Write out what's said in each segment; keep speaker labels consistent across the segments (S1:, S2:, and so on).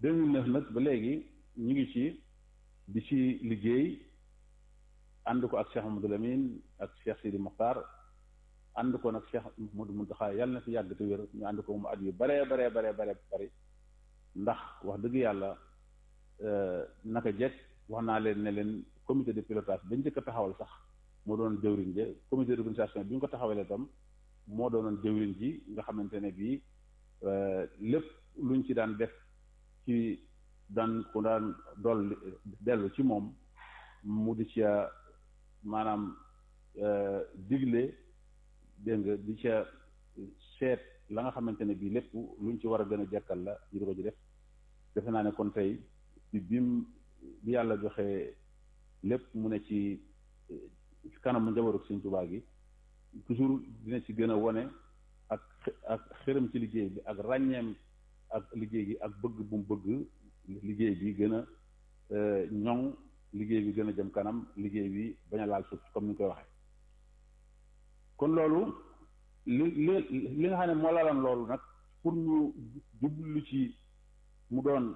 S1: deux mille neuf nag ba léegi ñu ngi ci di ci liggéey ànd ko ak Cheikh Mamadou Lamine ak Cheikh Sidi Mokhtar ànd ko nag Cheikh Modou Mountakha yàlla na fi yàgg te wér ñu ànd ko mu at yu baree baree baree baree bari ndax wax dëgg yàlla naka jekk wax naa leen ne leen comité de pilotage bañ njëkk a taxawal sax moo doon jëwriñ ji comité d'organisation bi ñu ko taxawalee itam moo doonoon jëwriñ ji nga xamante ne bii lépp luñ ci daan def ci daan ku daan dool dellu ci moom mu di ca maanaam digle dégg nga di ca seet la nga xamante ne bii lépp luñ ci war a gën a jekkal la ñu di ko ci def defe naa ne kon tey bi bim bi yàlla joxe lépp mu ne ci kanamu njabootu Sëñ Tuubaa gi toujours dina ci gën a wone ak ak xërëm ci liggéey bi ak ràññeem ak liggéey gi ak bëgg bu mu bëgg liggéey bi gën a ñoŋ liggéey bi gën a jëm kanam liggéey bi bañ a laal suuf comme ni ñu koy waxee kon loolu li li li nga xam ne moo laaloon loolu nag pour ñu jublu ci mu doon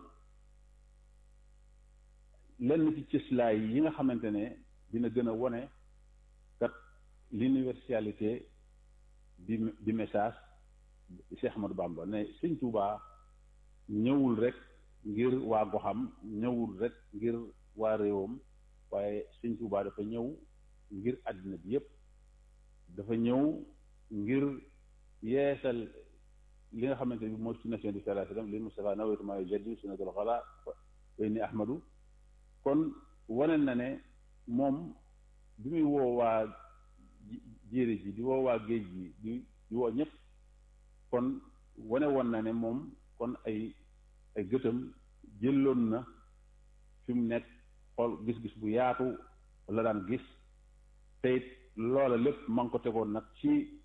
S1: lenn ci cëslaay yi nga xamante ne dina gën a wone kat l'universalité di di message Cheikh Ahmadou Bamba ne Sëñ Tuubaa ñëwul rek ngir waa goxam ñëwul rek ngir waa réewam waaye Sëñ Tuubaa dafa ñëw ngir àddina bi yépp dafa ñëw ngir yeesal li nga xamante bi mooy sunnation di sallallahu alayhi wasallam li Mustafa nawaytu maa yujaddidu sunnatul xala wa inni Ahmadu kon wane na ne moom bi muy woo waa jéeri ji di woo waa géej gi di di woo ñëpp kon wane woon na ne moom kon ay ay gëtam jëloon na fi mu nekk xool gis-gis bu yaatu la daan gis te it loola lépp ma ngi ko tegoon nag ci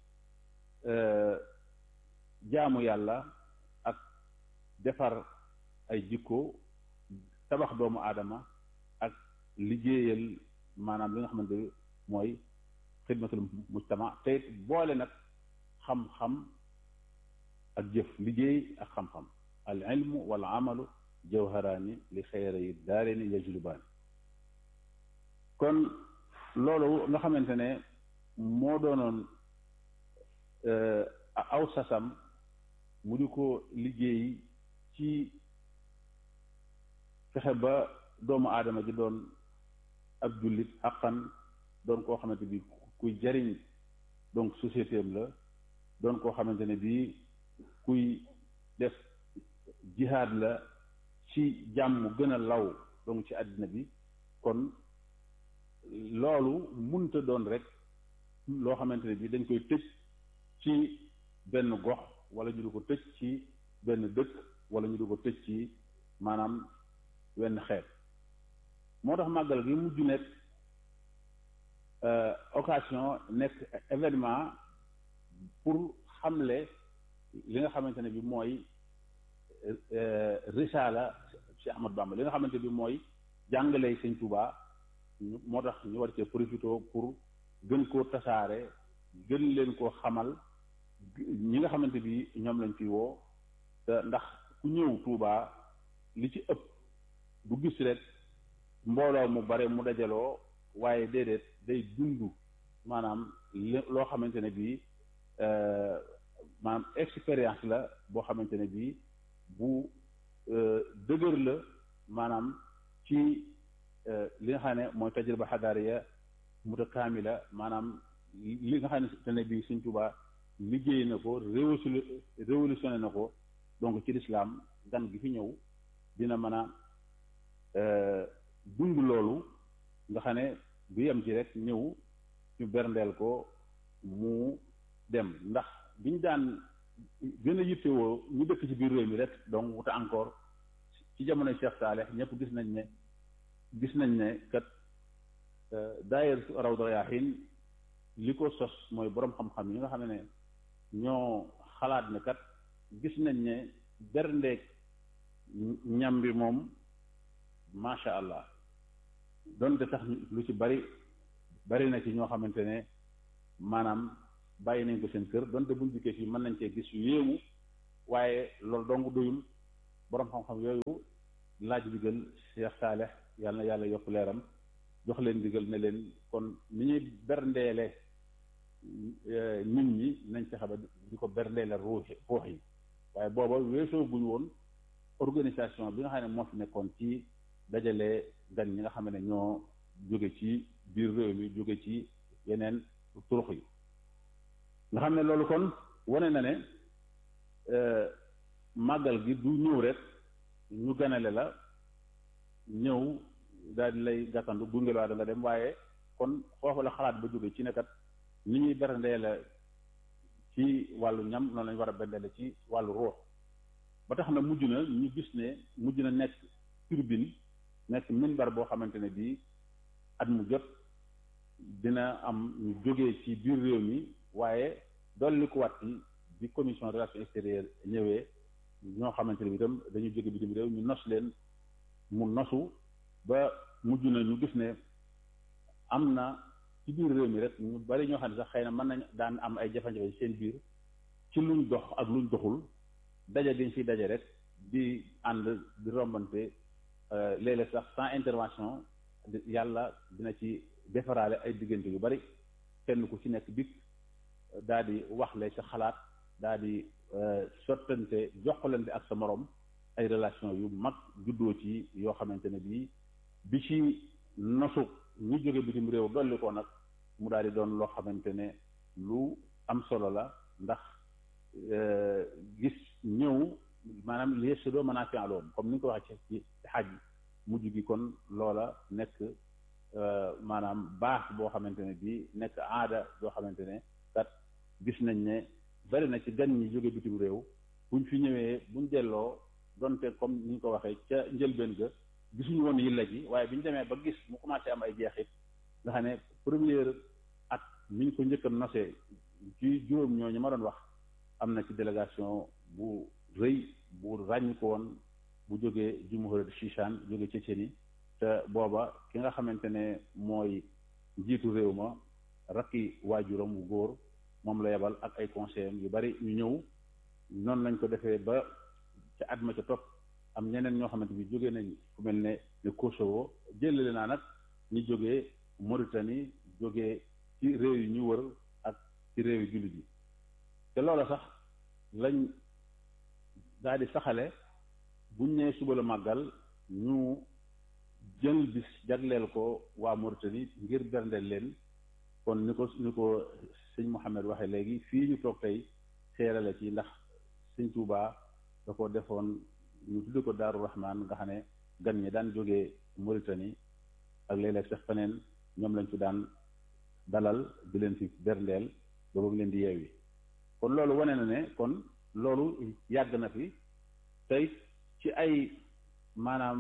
S1: jaamu yàlla ak defar ay jikko tabax doomu aadama ak liggéeyal maanaam li nga xamante ne mooy xidmatul mujtama te it boole nag xam-xam ak jëf liggéey ak xam-xam al ilmu wal amalu jawharaani li xayra yi daareeni yajlubaani kon loolu nga xamante ne moo doonoon aw sasam mu di ko liggéey ci fexe ba doomu aadama ji doon ab jullit xaqan doon koo xamante bi kuy jariñ donc société am la doon koo xamante ne bii kuy def jihaad la ci jàmm gën a law donc ci àddina bi kon loolu munta doon rek loo xamante ne bii dañ koy tëj ci benn gox wala ñu du ko tëj ci benn dëkk wala ñu du ko tëj ci maanaam wenn xeet moo tax màggal gi mujj nekk occasion nekk événement pour xamle li nga xamante ne bi mooy risala Cheikh Ahmadou Bamba li nga xamante bi mooy jàngale Sëñ Tuubaa moo tax ñu war cee profité pour gën koo tasaare gën leen koo xamal ñi nga xamante bi ñoom lañ fi woo te ndax ku ñëw Tuubaa li ci ëpp du gis rek mbooloo mu bare mu dajaloo waaye déedéet day dund maanaam loo xamante ne bii maanaam expérience la boo xamante ne bii bu dëgër la maanaam ci li nga xam ne mooy tajriba xadaariya mutakaamila maanaam li nga xamante ne bii Sëñ Tuubaa liggéey na ko révolutionné na ko donc ci lislaam gan gi fi ñëw dina mën a dund loolu nga xam ne du yem ci rek ñëw ñu berndeel ko mu dem ndax biñ daan gën a yittewoo ñu dëkk ci biir réew mi rek donc wuta encore ci jamonoy Cheikh Saaleh ñëpp gis nañ ne gis nañ ne kat daayir Rawdu Rayaahiin li ko sos mooy boroom xam-xam yi nga xam ne ñoo xalaat ne kat gis nañ ne berndeek ñam bi moom macha allah donte sax lu ci bari bari na ci ñoo xamante ne maanaam bàyyi nañ ko seen kër donte buñ dikkee fii mën nañ cee gis yu yéemu waaye loolu dong doyul boroom xam-xam yooyu laaj digal Cheikh Saaleh yàlla na yàlla yokk leeram jox leen digal ne leen kon ni ñuy berndeele nit ñi nañ fexe ba di ko berndeele ruux ruux yi waaye booba weesoo guñ woon organisation bi nga xam ne moo fi nekkoon ci dajale gan ñi nga xam ne ñoo jóge ci biir réew mi jóge ci yeneen turux yi nga xam ne loolu kon wane na ne màggal gi du ñëw rek ñu ganale la ñëw daal di lay gàttandu gunge la da nga dem waaye kon foofu la xalaat ba jóge ci nekkat ni ñuy berndee la ci wàllu ñam noonu lañu war a berndee ci wàllu ruux ba tax na mujj na ñu gis ne mujj na nekk turbine nekk minbar boo xamante ne bii at mu jot dina am ñu jógee ci biir réew mi waaye dolli ko wat yi bi commission relations extérieures ñëwee ñoo xamante ne bi itam dañu jóge bitim réew ñu nos leen mu nosu ba mujj na ñu gis ne am na ci biir réew mi rek ñu bari ñoo xam ne sax xëy na mën nañ daan am ay jafe-jafe seen biir ci luñ dox ak luñ doxul daje diñ fi daje rek di ànd di rombante léeg-léeg sax sans intervention yàlla dina ci defaraale ay diggante yu bari kenn ku ci nekk dikk daal di waxle sa xalaat daal di sottante jokkalante ak sa morom ay relation yu mag juddoo ci yoo xamante ne bii bi ci nosu ñu jóge bitim réew dolli ko nag mu daal di doon loo xamante ne lu am solo la ndax gis ñëw maanaam li yëstu doo mën a fi aloom comme ni nga ko waxee ci ci xaj mujj gi kon loola nekk maanaam baax boo xamante ne bii nekk aada boo xamante ne kat gis nañ ne bari na ci gan ñi jóge bitim réew buñ fi ñëwee buñ delloo donte comme ni ñu ko waxee ca njëlbeen ga gisuñu woon yilla ji waaye bi ñu demee ba gis mu commencé am ay jeexit nga xam ne première at mi ñu ko njëkk a nosee ci juróom ñooñu ma doon wax am na ci délégation bu rëy bu ràññ ko woon bu jógee jumhuriyat Chichan jóge Tchétchénie te booba ki nga xamante ne mooy njiitu réew ma rakki waajuram wu góor moom la yebal ak ay conseillers yu bari ñu ñëw noonu lañ ko defee ba ca at ma ca topp am ñeneen ñoo xamante bi jógee nañ ku mel ne ne Kosovo jëlale naa nag ñi jógee Mauritanie jógee ci réew yi ñu wër ak ci réew yi jullit yi te loola sax lañ daal di saxale buñ nee suba la màggal ñu jël bis jagleel ko waa Mauritanie ngir berndeel leen kon ni ko ni ko sëñ Mouhamed waxee léegi fii ñu toog tey xeerale ci ndax sëñ Touba da ko defoon ñu tudde ko Daaru Rahman nga xam ne gan ñi daan jógee Mauritanie ak léeg-léeg sax feneen ñoom lañ fi daan dalal di leen fi berndeel ba ba mu leen di yeewi kon loolu wane na ne kon loolu yàgg na fi tey ci ay maanaam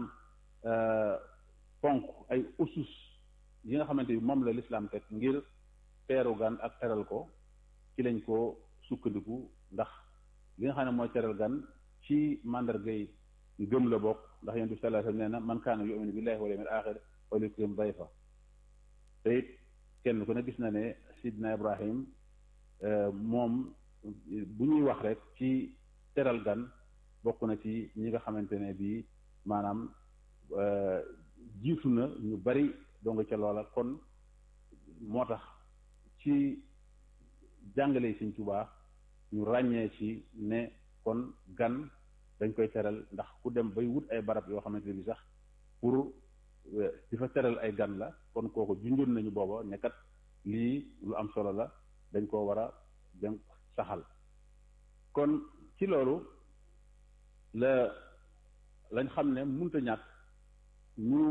S1: ponk ay usus yi nga xamante ni moom la lislaam teg ngir teeru gan ak teral ko ci lañ ko sukkandiku ndax li nga xam ne mooy teral gan ci màndargay gëm la bokk ndax yonent bi sallallahu alayhi wasallam nee na man kaana yu'minu billahi wal yawmil aaxir falyukrim dayfa te it kenn ku ne gis na ne sidna Ibrahim moom bu ñuy wax rek ci teral gan bokk na ci ñi nga xamante ne bii maanaam jiitu na ñu bari donga ca loola kon moo tax ci jàngale Sëñ Tuubaa ñu ràññee ci ne kon gan dañ koy teral ndax ku dem bay wut ay barab yoo xamante ne bi sax pour di fa teral ay gan la kon kooku junjoon nañu booba ne kat lii lu am solo la dañ koo war a dem saxal kon ci loolu la lañ xam ne munta ñàkk ñu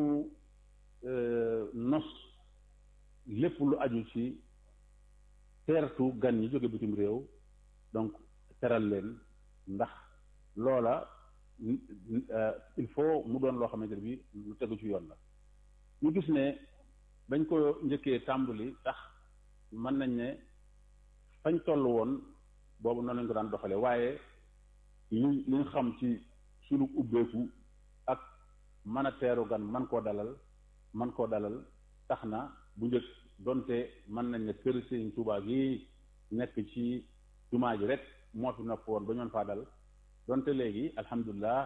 S1: nos lépp lu aju ci teertu gan ñi jóge bitim réew donc teral leen ndax loola il faut mu doon loo xamante ne bi lu tegu ci yoon la ñu gis ne bañ ko njëkkee tàmbali tax mën nañ ne fañ toll woon boobu noonu lañ ko daan doxale waaye li li ñu xam ci sunu ubbeeku ak mën a teeru gan man koo dalal man koo dalal tax na bu njëkk donte mën nañ ne kër Sëriñ Tuubaa gi nekk ci jumaa ji rek moo fi nopp woon ba ñoon faa dal donte léegi alhamdulilah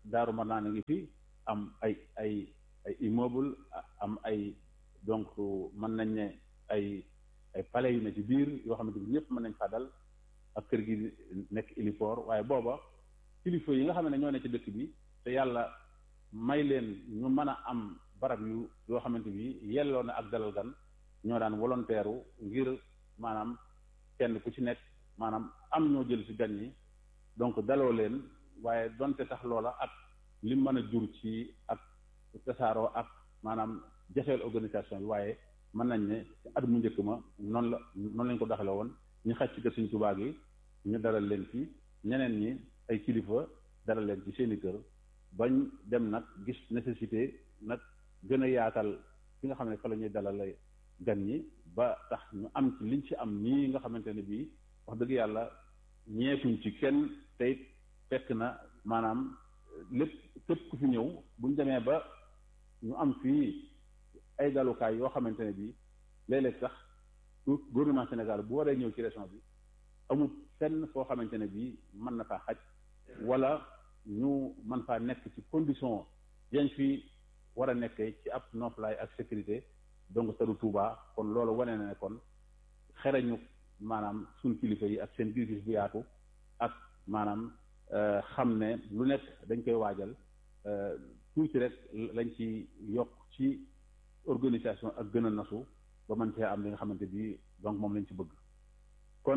S1: daaru mar naa ngi fi am ay ay ay immeuble am ay donc mën nañ ne ay ay palais yu ne ci biir yoo xamante ni ñëpp mën nañ faa dal ak kër gi nekk héliport waaye booba kilifa yi nga xam ne ñoo ne ci dëkk bi te yàlla may leen ñu mën a am barab yu yoo xamante bi yelloo na ak dalal gan ñoo daan volontaire ngir maanaam kenn ku ci nekk maanaam am ñoo jël ci gan ñi donc daloo leen waaye donte sax loola ak li mën a jur ci ak tasaaroo ak maanaam jafeel organisation bi waaye mën nañ ne ci at mu njëkk ma noonu la noonu lañ ko doxale woon ñu xaj ci kër Sëriñ Tuubaa gi ñu dalal leen ci ñeneen ñi ay kilifa dalal leen ci seeni kër bañ dem nag gis nécessité nag gën a yaatal fi nga xam ne fa la ñuy dalal gan ñi ba tax ñu am ci liñ ci am nii nga xamante ne bii wax dëgg yàlla ñeekuñ ci kenn tey fekk na maanaam lépp képp ku fi ñëw buñ demee ba ñu am fii ay dalukaay yoo xamante ne bii léeg-léeg sax gouvernement Sénégal bu waree ñëw ci région bi amul fenn foo xamante ne bii mën na faa xaj wala ñu mën faa nekk ci condition yañ fi war a nekkee ci ab noflaay ak sécurité donc tadu Touba kon loolu wane na ne kon xereñu maanaam suñ kilifa yi ak seen gis-gis bu yaatu ak maanaam xam ne lu nekk dañ koy waajal tuuti rek lañ ci yokk ci organisation ak gën a nasu ba mën cee am li nga xamante bi donc moom lañ ci bëgg kon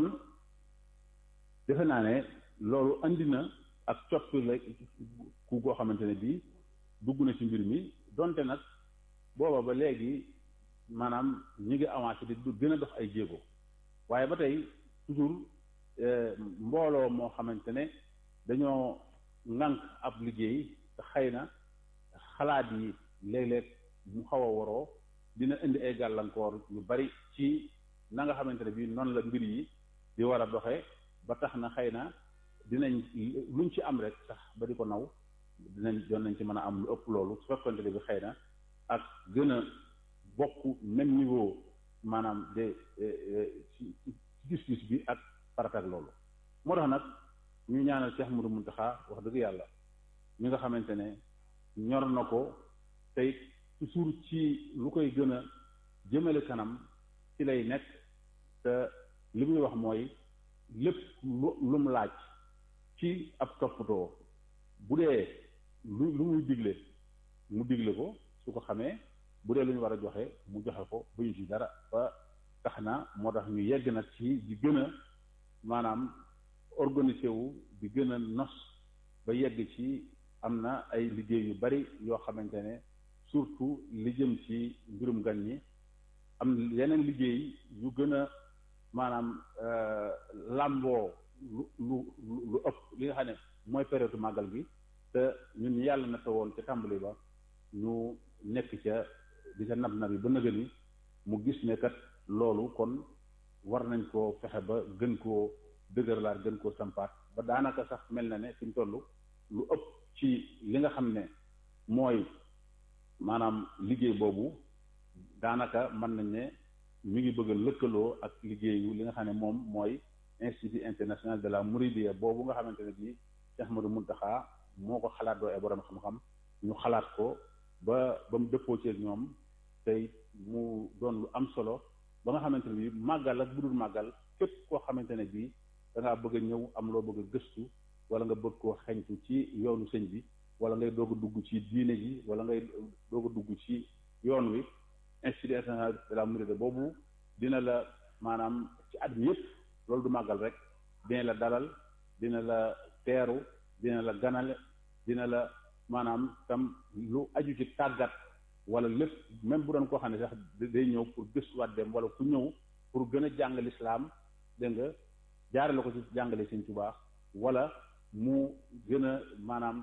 S1: defe naa ne loolu andi na ak coppi la ku goo xamante ne bii dugg na ci mbir mi donte nag booba ba léegi maanaam ñi ngi avancé di gën a dox ay jéego waaye ba tey toujours mbooloo moo xamante ne dañoo ŋànk ab liggéey te xëy na xalaat yi léeg-léeg mu xaw a waroo dina indi ay gàllankoor yu bari ci na nga xamante ne bii noonu la mbir yi di war a doxe ba tax na xëy na dinañ luñ ci am rek sax ba di ko naw dinañ doon nañ ci mën a am lu ëpp loolu su fekkonte ne bi xëy na ak gën a bokk même niveau maanaam de ci gis-gis bi ak farata ak loolu moo tax nag ñu ñaanal Cheikh Moudou Mountakha wax dëgg yàlla mi nga xamante ne ñor na ko tey toujours ci lu koy gën a jëmale kanam ci lay nekk te li muy wax mooy lépp lu lu mu laaj ci ab toppatoo bu dee lu lu muy digle mu digle ko su ko xamee bu dee lu ñu war a joxe mu joxe ko bu ñu ci dara ba tax na moo tax ñu yegg nag ci di gën a maanaam organisé wu di gën a nos ba yegg ci am na ay liggéey yu bari yoo xamante ne surtout li jëm ci mbirum gan ñi am yeneen liggéey yu gën a maanaam làmboo lu lu lu ëpp li nga xam ne mooy période màggal gi te ñun yàlla na woon ca tàmbali ba ñu nekk ca di ca nab nab yi ba nëgë ni mu gis ne kat loolu kon war nañ koo fexe ba gën koo dëgërlaat gën koo sampaat ba daanaka sax mel na ne fi mu toll lu ëpp ci li nga xam ne mooy maanaam liggéey boobu daanaka mën nañ ne mi ngi bëgg a lëkkaloo ak liggéeyu li nga xam ne moom mooy institut international de la Mouridiyya boobu nga xamante ne bii Cheikh Ahmadou Mountakha moo ko xalaat doo ay borom xam-xam ñu xalaat ko ba ba mu dëppoo ci ñoom tey mu doon lu am solo ba nga xamante ne bii màggal ak bu dul màggal képp koo xamante ne bii da ngaa bëgg a ñëw am loo bëgg a gëstu wala nga bëgg koo xeñtu ci yoonu sëñ bi wala ngay doog a dugg ci diine ji wala ngay doog a dugg ci yoon wi institut international de la Mouridiyya boobu dina la maanaam ci at mi yëpp loolu du màggal rek dina la dalal dina la teeru dina la ganale dina la maanaam tam lu aju ci tàggat wala lépp même bu doon koo xam ne sax day ñëw pour gëstuwaat dem wala ku ñëw pour gën a jàng lislaam dégg nga jaarale ko ci jàngale Sëñ Tuubaa wala mu gën a maanaam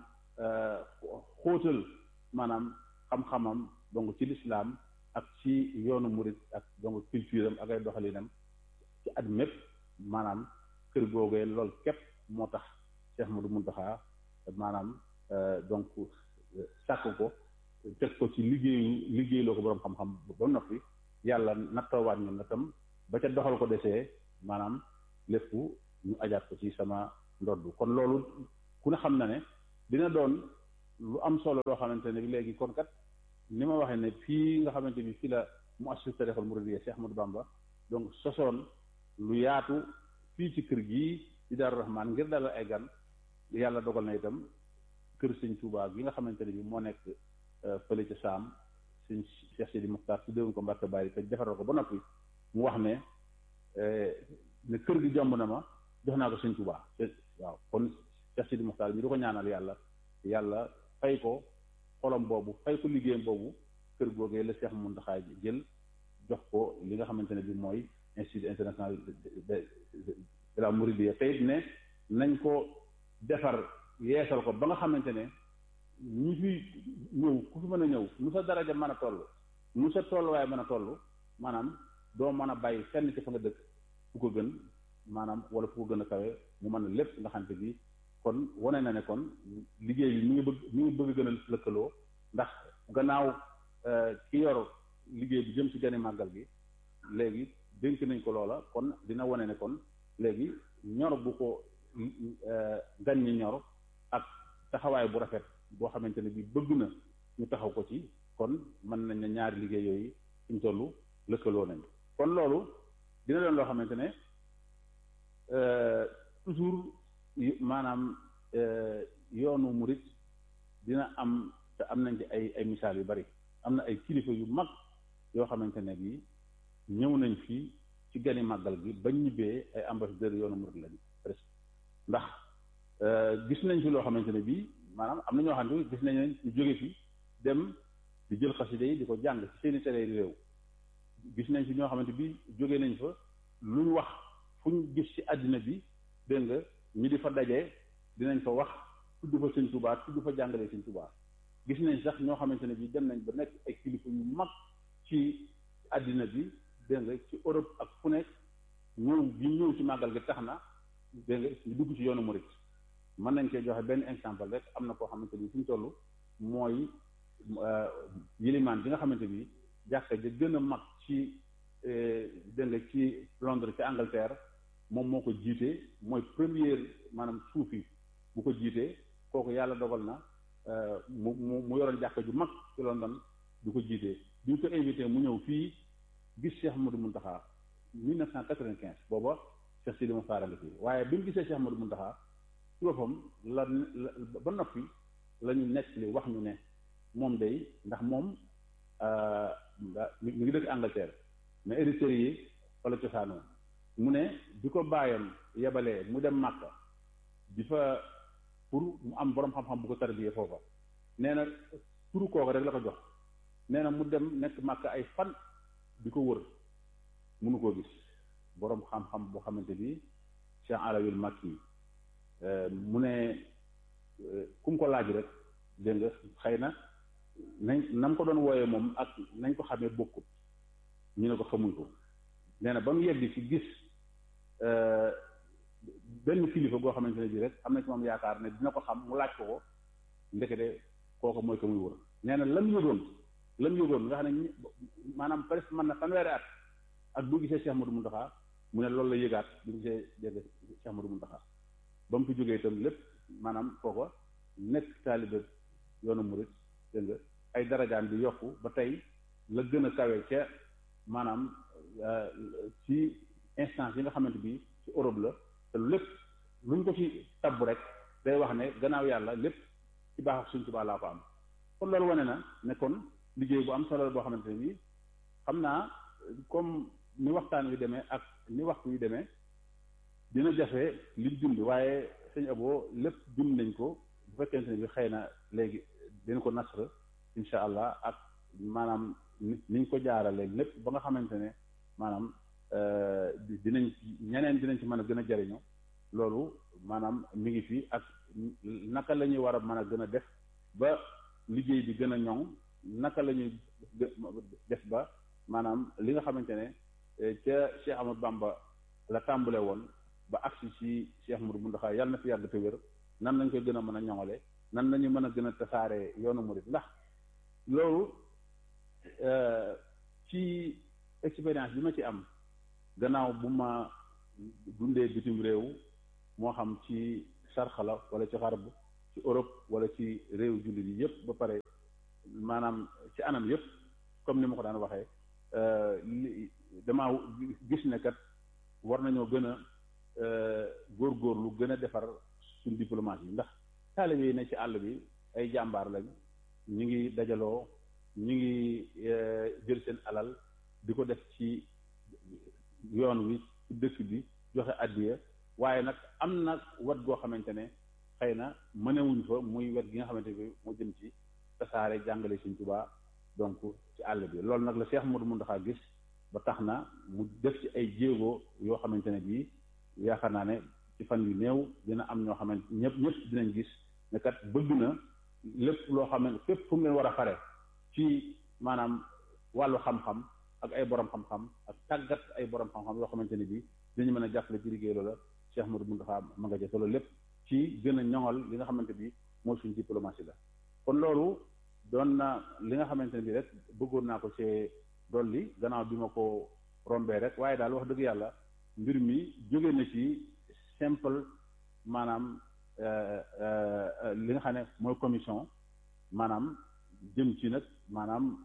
S1: xóotal maanaam xam-xamam donc ci lislaam ak ci yoonu murit ak donc culture am ak ay doxalinam ci at mépp maanaam kër googee lool képp moo tax Cheikh Modou Mountakha maanaam donc sàkk ko teg ko ci liggéeyu liggéey loo ko boroom xam-xam ba noppi yàlla nattoowaat ñu na tam ba ca doxal ko desee maanaam lépp ñu ajaat ko ci sama ndodd kon loolu ku ne xam na ne dina doon lu am solo loo xamante ne bi léegi kon kat ni ma waxee ne fii nga xamante bi fii la mu assis tarixal muridiyya Cheikh Ahmadou Bamba donc sosoon lu yaatu fii ci kër gii di Daaru Rahmaan ngir dalal ay gan yàlla dogal na itam kër sëñ Touba gi nga xamante ne bi moo nekk fële ca Saam sëñ Cheikh Sidi Muxtaar su déwoon ko Mbàkke Bari te defaral ko ba noppi mu wax ne ne kër gi jomb na ma jox naa ko sëñ Touba waaw kon Cheikh Sidi Muxtaar mi du ko ñaanal yàlla yàlla fay ko xolom boobu fay ko liggéeyam boobu kër googee la Cheikh Mountakha jël jox ko li nga xamante ne bi mooy institut international de la Mouridiyya tey ne nañ ko defar yeesal ko ba nga xamante ne ñi fi ñëw ku fi mën a ñëw nu sa daraja mën a toll nu sa tolluwaay mën a toll maanaam doo mën a bàyyi fenn ci fa nga dëkk fu ko gën maanaam wala fu ko gën a kawe mu mën a lépp nga xamante bi kon wane na ne kon liggéey bi mi ngi bëgg mi ngi bëgg gën a lëkkaloo ndax gannaaw ki yor liggéey bi jëm ci gane màggal gi léegi dénk nañ ko loola kon dina wane ne kon léegi ñor bu ko gan ñi ñor ak taxawaay bu rafet boo xamante ne bi bëgg na ñu taxaw ko ci kon mën nañ ne ñaari liggéey yooyu suñ tollu lëkkaloo nañ kon loolu dina doon loo xamante ne toujours maanaam yoonu murit dina am te am nañ ci ay ay misaal yu bari am na ay kilifa yu mag yoo xamante ne bi ñëw nañ fii ci gani màggal gi bañ ñibbee ay ambassadeurs yoonu murit lañu presque ndax gis nañ fi loo xamante ne bii maanaam am na ñoo xam ne gis nañ ne ñu jóge fi dem di jël xasida yi di ko jàng ci seeni télé réew gis nañ fi ñoo xamante bi jóge nañ fa lu ñu wax fu ñu gis ci àddina bi dégg nga ñu di fa daje dinañ fa wax tudd fa sëñ Tuubaa tudd fa jàngale sëñ Tuubaa gis nañ sax ñoo xamante ne bi dem nañ ba nekk ay kilifa yu mag ci àddina bi dégg nga ci Europe ak fu nekk ñëw bi ñëw ci màggal gi tax na dégg nga ñu dugg ci yoonu murit mën nañ koy joxe benn exemple rek am na koo xamante ni fi ñu toll mooy yilimaan bi nga xamante bi jàkka ja gën a mag ci dégg nga ci Londres ci Angleterre moom moo ko jiite mooy première maanaam suufi bu ko jiitee kooku yàlla dogal na mu mu mu yoroon jàkka ju mag ci London du ko jiitee bi ñu ko invité mu ñëw fii gis Cheikh Modou Mountakha 1995 booba Cheikh Sidi Mokhtar la fii waaye bi mu gisee Cheikh Modou Mountakha ci boppam la ba noppi la ñu nekk li wax ñu ne moom day ndax moom mi ngi dëkk Angleterre mais éritères yi wala cosaanoo mu ne bi ko bàyyam yebalee mu dem Màkka di fa pour mu am borom xam-xam bu ko tarbiyee foofa nee na turu kooku rek la ko jox nee na mu dem nekk Màkka ay fan di ko wër mënu koo gis borom xam-xam boo xamante bi Cheikh Alawil Makki mu ne ku mu ko laaj rek dégg nga xëy na nañ nam ko doon wooyee moom ak nañ ko xamee bokkut ñu ne ko xamuñ ko nee na ba mu yegg ci gis benn kilifa goo xamante ne bii rek am na ci moom yaakaar ne dina ko xam mu laaj ko ko ndekete kooku mooy ko muy wër nee na lam yëgoon lam yëgoon nga xam ne maanaam presque mën na fanweeri at ak bu gisee Cheikh Modou Mountakha mu ne loolu la yëgaat bu gisee dégg Cheikh Modou Mountakha ba mu fi jógee itam lépp maanaam kooko nekk taalibe yoonu murit dégg nga ay darajaam di yokku ba tey la gën a kawe ca maanaam ci instance yi nga xamante bi ci Europe la te lépp luñ ko ci tabb rek day wax ne gannaaw yàlla lépp ci baax ak suñ Tuubaa laa ko am kon loolu wane na ne kon liggéey bu am solo boo xamante ne bi xam naa comme ni waxtaan wi demee ak ni waxtu wi demee dina jafe liñ dund waaye sëñ Abo lépp dund nañ ko bu fekkente ne bi xëy na léegi dina ko nasr insha allah ak maanaam niñ ko jaarale lépp ba nga xamante ne maanaam dinañ ñeneen dinañ ci mën a gën a jariñu loolu maanaam mi ngi fi ak naka la ñuy war a mën a gën a def ba liggéey bi gën a ñoŋ naka la ñuy def ba maanaam li nga xamante ne ca Cheikh Amadou Bamba la tàmbale woon ba agsi ci Cheikh Mourou Mountakha yàlla na fi yàgg te wér nan lañ koy gën a mën a ñoŋale nan lañu mën a gën a tasaare yoonu murid ndax loolu ci expérience bi ma ci am gannaaw bu ma dundee bitim réew moo xam ci sarxala wala ci xarab ci Europe wala ci réew jullit yi yëpp ba pare maanaam ci anam yëpp comme ni ma ko daan waxee li damaa gis ne kat war nañoo gën a góorgóorlu gën a defar suñ diplomatie yi ndax taalibe yi ne ci àll bi ay jàmbaar lañ ñu ngi dajaloo ñu ngi jël seen alal di ko def ci yoon wi ci dëkk bi joxe addiya waaye nag am na wet goo xamante ne xëy na mënewuñ fa muy wet gi nga xamante ne moo jëm ci tasaare jàngale Sëriñ Tuubaa donc ci àll bi loolu nag la Cheikh Modou Mountakha gis ba tax na mu def ci ay jéego yoo xamante ne bii yaakaar naa ne ci fan yu néew dina am ñoo xamante ñëpp ñëpp dinañ gis ne kat bëgg na lépp loo xam ne fépp fu mu leen war a fare ci maanaam wàllu xam-xam ak ay borom xam-xam ak tàggat ay borom xam-xam yoo xamante ne bii dinañu mën a jàppale ci liggéey loola Cheikh Modou Mountakha ma nga jëf loolu lépp ci gën a ñoŋal li nga xamante bi mooy suñu diplomatie la kon loolu doon na li nga xamante ne bi rek bëggoon naa ko ci dolli gannaaw bi ma ko rombee rek waaye daal wax dëgg yàlla mbir mi jóge na ci simple maanaam li nga xam ne mooy commission maanaam jëm ci nag maanaam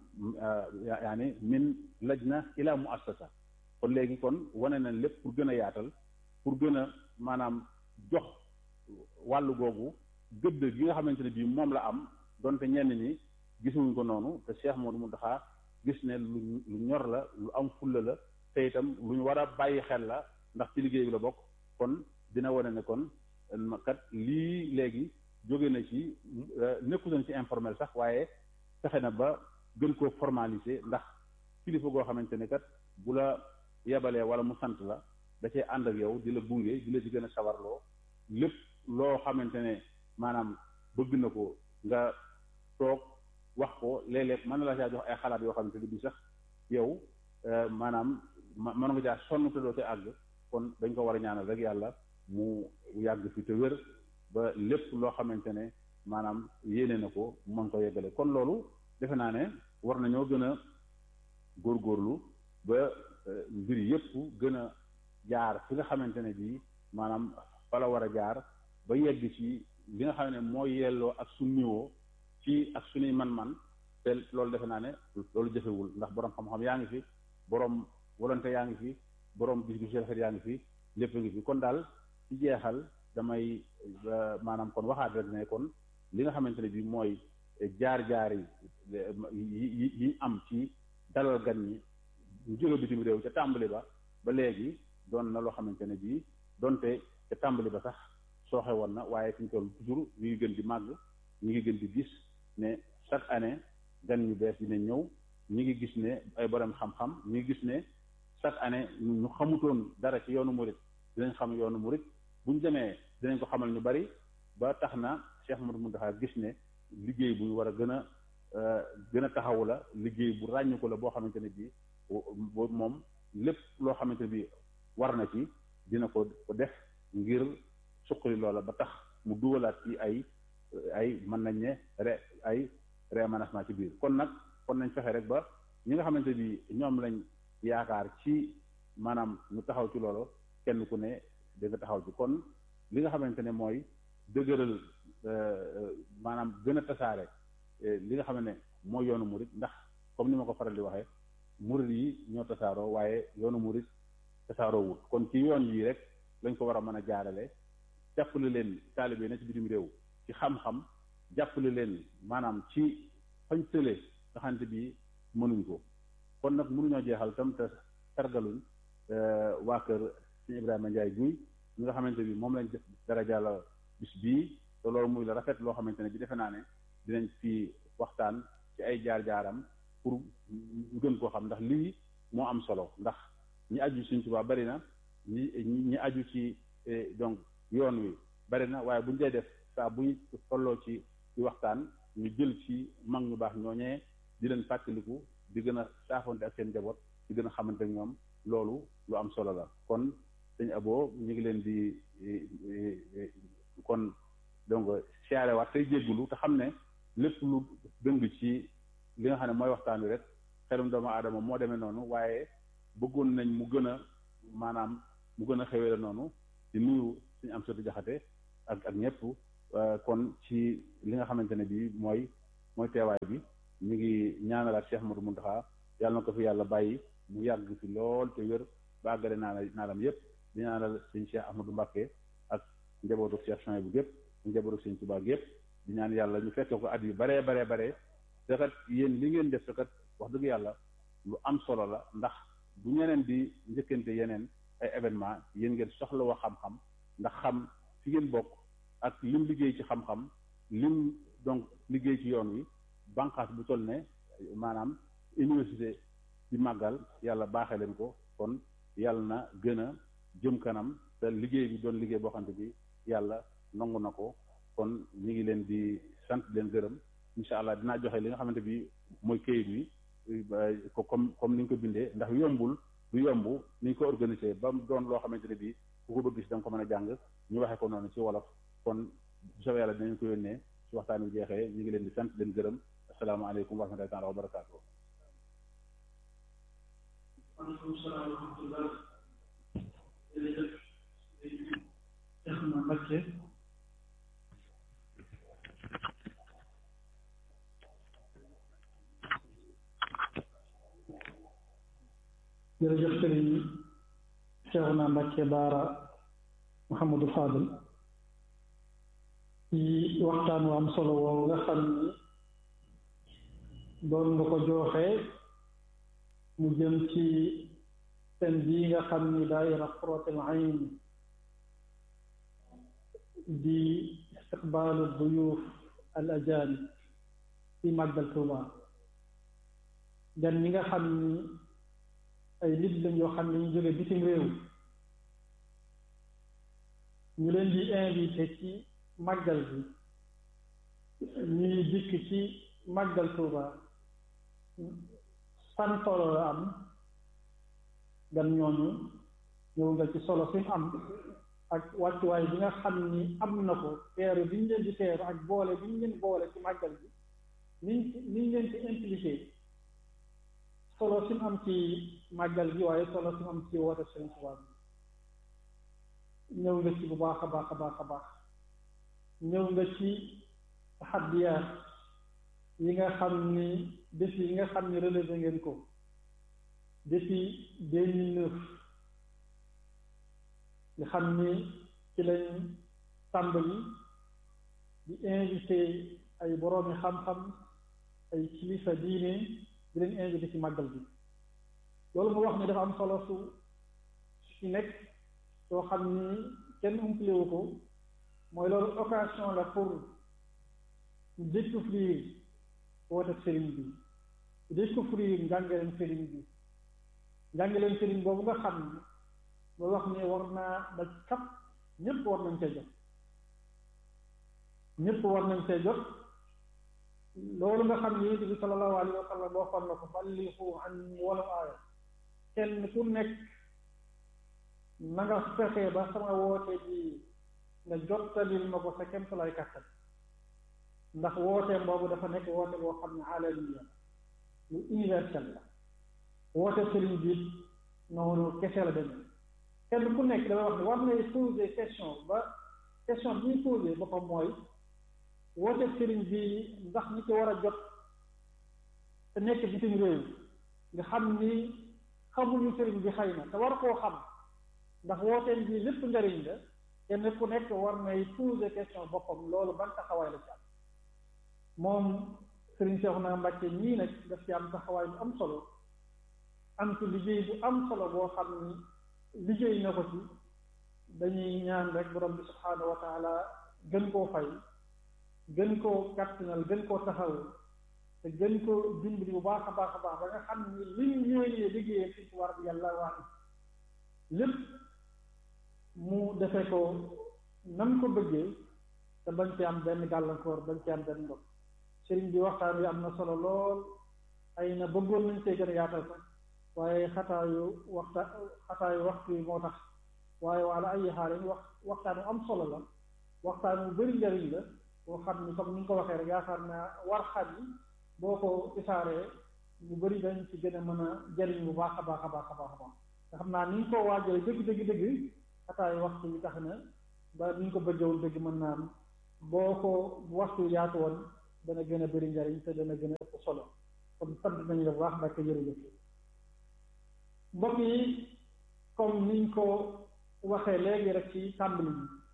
S1: yaani min lajna ila muassasa kon léegi kon wane nañ lépp pour gën a yaatal pour gën a maanaam jox wàllu googu gëdd gi nga xamante ne bii moom la am donte ñenn ñi gisuñu ko noonu te Cheikh Modou Mountakha gis ne lu lu ñor la lu am fulla la te itam lu ñu war a bàyyi xel la ndax ci liggéey bi la bokk kon dina wane ne kon kat lii léegi jóge na ci nekku nañ ci informel sax waaye fexe na ba gën koo formaliser ndax kilifa goo xamante ne kat bu la yebalee wala mu sant la da cee ànd ak yow di la gunge di la ci gën a sawarloo lépp loo xamante ne maanaam bëgg na ko nga toog wax ko léeg-léeg mën na la caa jox ay xalaat yoo xamante ne bii sax yow maanaam mën nga caa sonn te doo te àgg kon dañ ko war a ñaanal rek yàlla mu yàgg fi te wér ba lépp loo xamante ne maanaam yéene na ko mën ko yeggale kon loolu defe naa ne war nañoo gën a góorgóorlu ba mbir yépp gën a jaar fi nga xamante ne bii maanaam fa la war a jaar ba yegg ci li nga xam ne mooy yelloo ak su niveau ci ak suñuy man-man te loolu defe naa ne loolu jëfewul ndax borom xam-xam yaa ngi fi borom volonté yaa ngi fi borom gis-gis rafet yaa ngi fi lépp ngi fi kon daal ci jeexal damay maanaam kon waxaat rek ne kon li nga xamante ne bii mooy jaar-jaar yi yi yi am ci dalal gan ñi ñu jóge bitim réew ca tàmbali ba ba léegi doon na loo xamante ne bii donte ca tàmbali ba sax sooxe woon na waaye fi ñu toll toujours ñu ngi gën di màgg ñu ngi gën di gis ne chaque année gan ñu bees dina ñëw ñu ngi gis ne ay borom xam-xam ñu ngi gis ne chaque année ñu xamutoon dara ci yoonu murit dinañ xam yoonu murit bu ñu demee dinañ ko xamal ñu bari ba tax na Cheikh Modou Mountakha gis ne liggéey bu ñu war a gën a gën a taxawu la liggéey bu ràññu ko la boo xamante ne bii moom lépp loo xamante ne bii war na ci dina ko ko def ngir suqali loola ba tax mu dugalaat ci ay ay mën nañ ne re ay réaménagement ci biir kon nag kon nañ fexe rek ba ñi nga xamante bi ñoom lañ yaakaar ci maanaam ñu taxaw ci loolu kenn ku ne da nga taxaw ci kon li nga xamante ne mooy dëgëral maanaam gën a tasaare li nga xam ne mooy yoonu murit ndax comme ni ma ko faral di waxee murit yi ñoo tasaaroo waaye yoonu murit tasaaroo wut kon ci yoon yi rek lañ ko war a mën a jaarale jàppale leen taalibe na ci bitim réew ci xam-xam jàppale leen maanaam ci fañ tële nga xamante bi mënuñ ko kon nag mënuñoo jeexal tam te sargaluñ waa kër sëñ Ibrahima Ndiaye guy ñi nga xamante bi moom lañ def dara jàll bis bii te loolu muy la rafet loo xamante ne bi defe naa ne dinañ fi waxtaan ci ay jaar-jaaram pour ñu gën koo xam ndax lii moo am solo ndax ñi aju Sëñ Tuubaa bari na ñi ñi aju ci donc yoon wi bari na waaye bu ñu dee def saa bu ñu tolloo ci ci waxtaan ñu jël ci mag ñu baax ñooñee di leen fàttaliku di gën a saafonte ak seen njaboot di gën a xamante ak ñoom loolu lu am solo la kon sëñ Abo ñu ngi leen di kon donc siyaare waat tey jéggulu te xam ne lépp lu dëng ci li nga xam ne mooy waxtaan wi rek xelum doomu aadama moo demee noonu waaye bëggoon nañ mu gën a maanaam mu gën a xewee la noonu di nuyu suñu am soti jaxate ak ak ñëpp kon ci li nga xamante ne bii mooy mooy teewaay bi ñu ngi ñaanalaat Cheikh Modou Mountakha yàlla na ko fi yàlla bàyyi mu yàgg fi lool te wér ba àggale naa naalam yépp di ñaanal sëñ Cheikh Ahmadou Mbacké ak njabootu Cheikh Chouaïb bu gépp njabootu sëñ Touba gépp di ñaan yàlla ñu fekke ko at yu baree baree baree te kat yéen li ngeen def te kat wax dëgg yàlla lu am solo la ndax bu ñeneen di njëkkante yeneen ay événement yéen ngeen soxla wax xam-xam ndax xam fi ngeen bokk ak lim liggéey ci xam-xam lim donc liggéey ci yoon wi banqaas bu toll ne maanaam université di màggal yàlla baaxee leen ko kon yàlla na gën a jëm kanam te liggéey bi doon liggéey boo xamante bi yàlla nangu na ko kon ñu ngi leen di sant leen gërëm incha allah dinaa joxe li nga xamante bi mooy kayit wi ko comme comme ni ñu ko bindee ndax yombul du yomb ni ñu ko organisé ba mu doon loo xamante ne bii ku ko bëgg si da nga ko mën a jàng ñu waxee ko noonu ci wolof kon bu soobee yàlla dinañ ko yónnee ci waxtaan wi jeexee ñu ngi leen di sant leen gërëm asalaamaaleykum wa rahmatullahi taala wa barakaatu.
S2: waaleykum salaam wa rahmatullah jërëjëf Cheikh na Mbacké jërëjëf sëriñ Cheikh na Mbacké Baara Mouhamadou Fadel ci waxtaan wu am solo woowu nga xam ni doon nga ko jooxee mu jëm ci seen bii nga xam ni daayira Qurratul Ayn di istiqbaalu duyuuf al ajaanib ci màggal Tuuba gan ñi nga xam ni ay nit lañ yoo xam ne ñu jóge bitim réew ñu leen di invité ci màggal bi ñuy dikk ci màggal Tuuba san solo la am gan ñooñu ñëw nga ci solo fi mu am ak wàccuwaay bi nga xam ni am na ko teeru bi ñu leen di teeru ak boole bi ñu leen boole ci màggal bi niñ niñ leen ci impliqué solo si mu am ci màggal gi waaye solo si mu am ci woote Sëriñ Tuubaa bi ñëw nga ci bu baax a baax a baax a baax ñëw nga ci taxaddiyaat yi nga xam ni défi yi nga xam ni relevé ngeen ko depuis deux mille neuf nga xam ni ci lañ tàmbali di invité ay boroomi xam-xam ay kilifa diine di leen invité ci màggal bi loolu mu wax ni dafa am solo su ci nekk soo xam ni kenn umplewu ko mooy loolu occasion la pour découvrir woote sëriñ bi découvrir njàngaleen sëriñ bi njàngaleen sëriñ boobu nga xam ni loolu wax ni war naa daj kap ñépp war nañ cee jot ñépp war nañ cee jot loolu nga xam ni yonent bi sallallahu alayhi wa sallam waxoon na ko ballihu anni walaw aaya kenn ku nekk na nga fexe ba sama woote ji nga jottalil ma ko sa kemtalaay kàttan ndax wooteem boobu dafa nekk woote boo xam ne alamiya lu universel la woote sëriñ bi noonu kese la demee kenn ku nekk damay wax ne war ngay poser question ba question bi ñu posé boppam mooy woote sëriñ bi ndax ñi ci war a jot te nekk bitim réew nga xam ni xamuñu sëriñ bi xëy na te war koo xam ndax wooteen bi lépp njariñ la kenn ku nekk war ngay poser question boppam loolu ban taxawaay la ci am moom sëriñ Cheikhouna Mbacké ñii nag daf ci am taxawaay bu am solo am ci liggéey bu am solo boo xam ni liggéey na ko ci dañuy ñaan rek borom bi subhaanahu wa taala gën koo fay gën koo kàttanal gën koo taxaw te gën koo dimbali bu baax a baax a baax ba nga xam ni li ñu ñëwee liggéeyee fi war bi yàlla wax lépp mu defe ko nam ko bëggee te bañ ci am benn gàllankoor bañ ci am benn ndox sëriñ bi waxtaan wi am na solo lool ay na bëggoon nañ see gën a yaatal sax waaye xataayu waxta xataayu waxtu yi moo tax waaye wala ay xaal wax waxtaan wu am solo la waxtaan wu bëri njariñ la boo xam ni comme ni nga ko waxee rek yaakaar naa war xat yi boo ko isaaree ñu bëri dañ ci gën a mën a jariñ bu baax a baax a baax a baax a baax nga xam naa ni nga ko waajale dëgg dëgg dëgg xataayu waxtu yi tax na ba ni nga ko bëggewoon dëgg mën naa am boo ko waxtu yaatu woon dana gën a bëri njariñ te dana gën a ëpp solo kon sant nañ la bu baax Mbàkke jërëjëf mbokk yi comme niñ ko waxee léegi rek ci tàmbali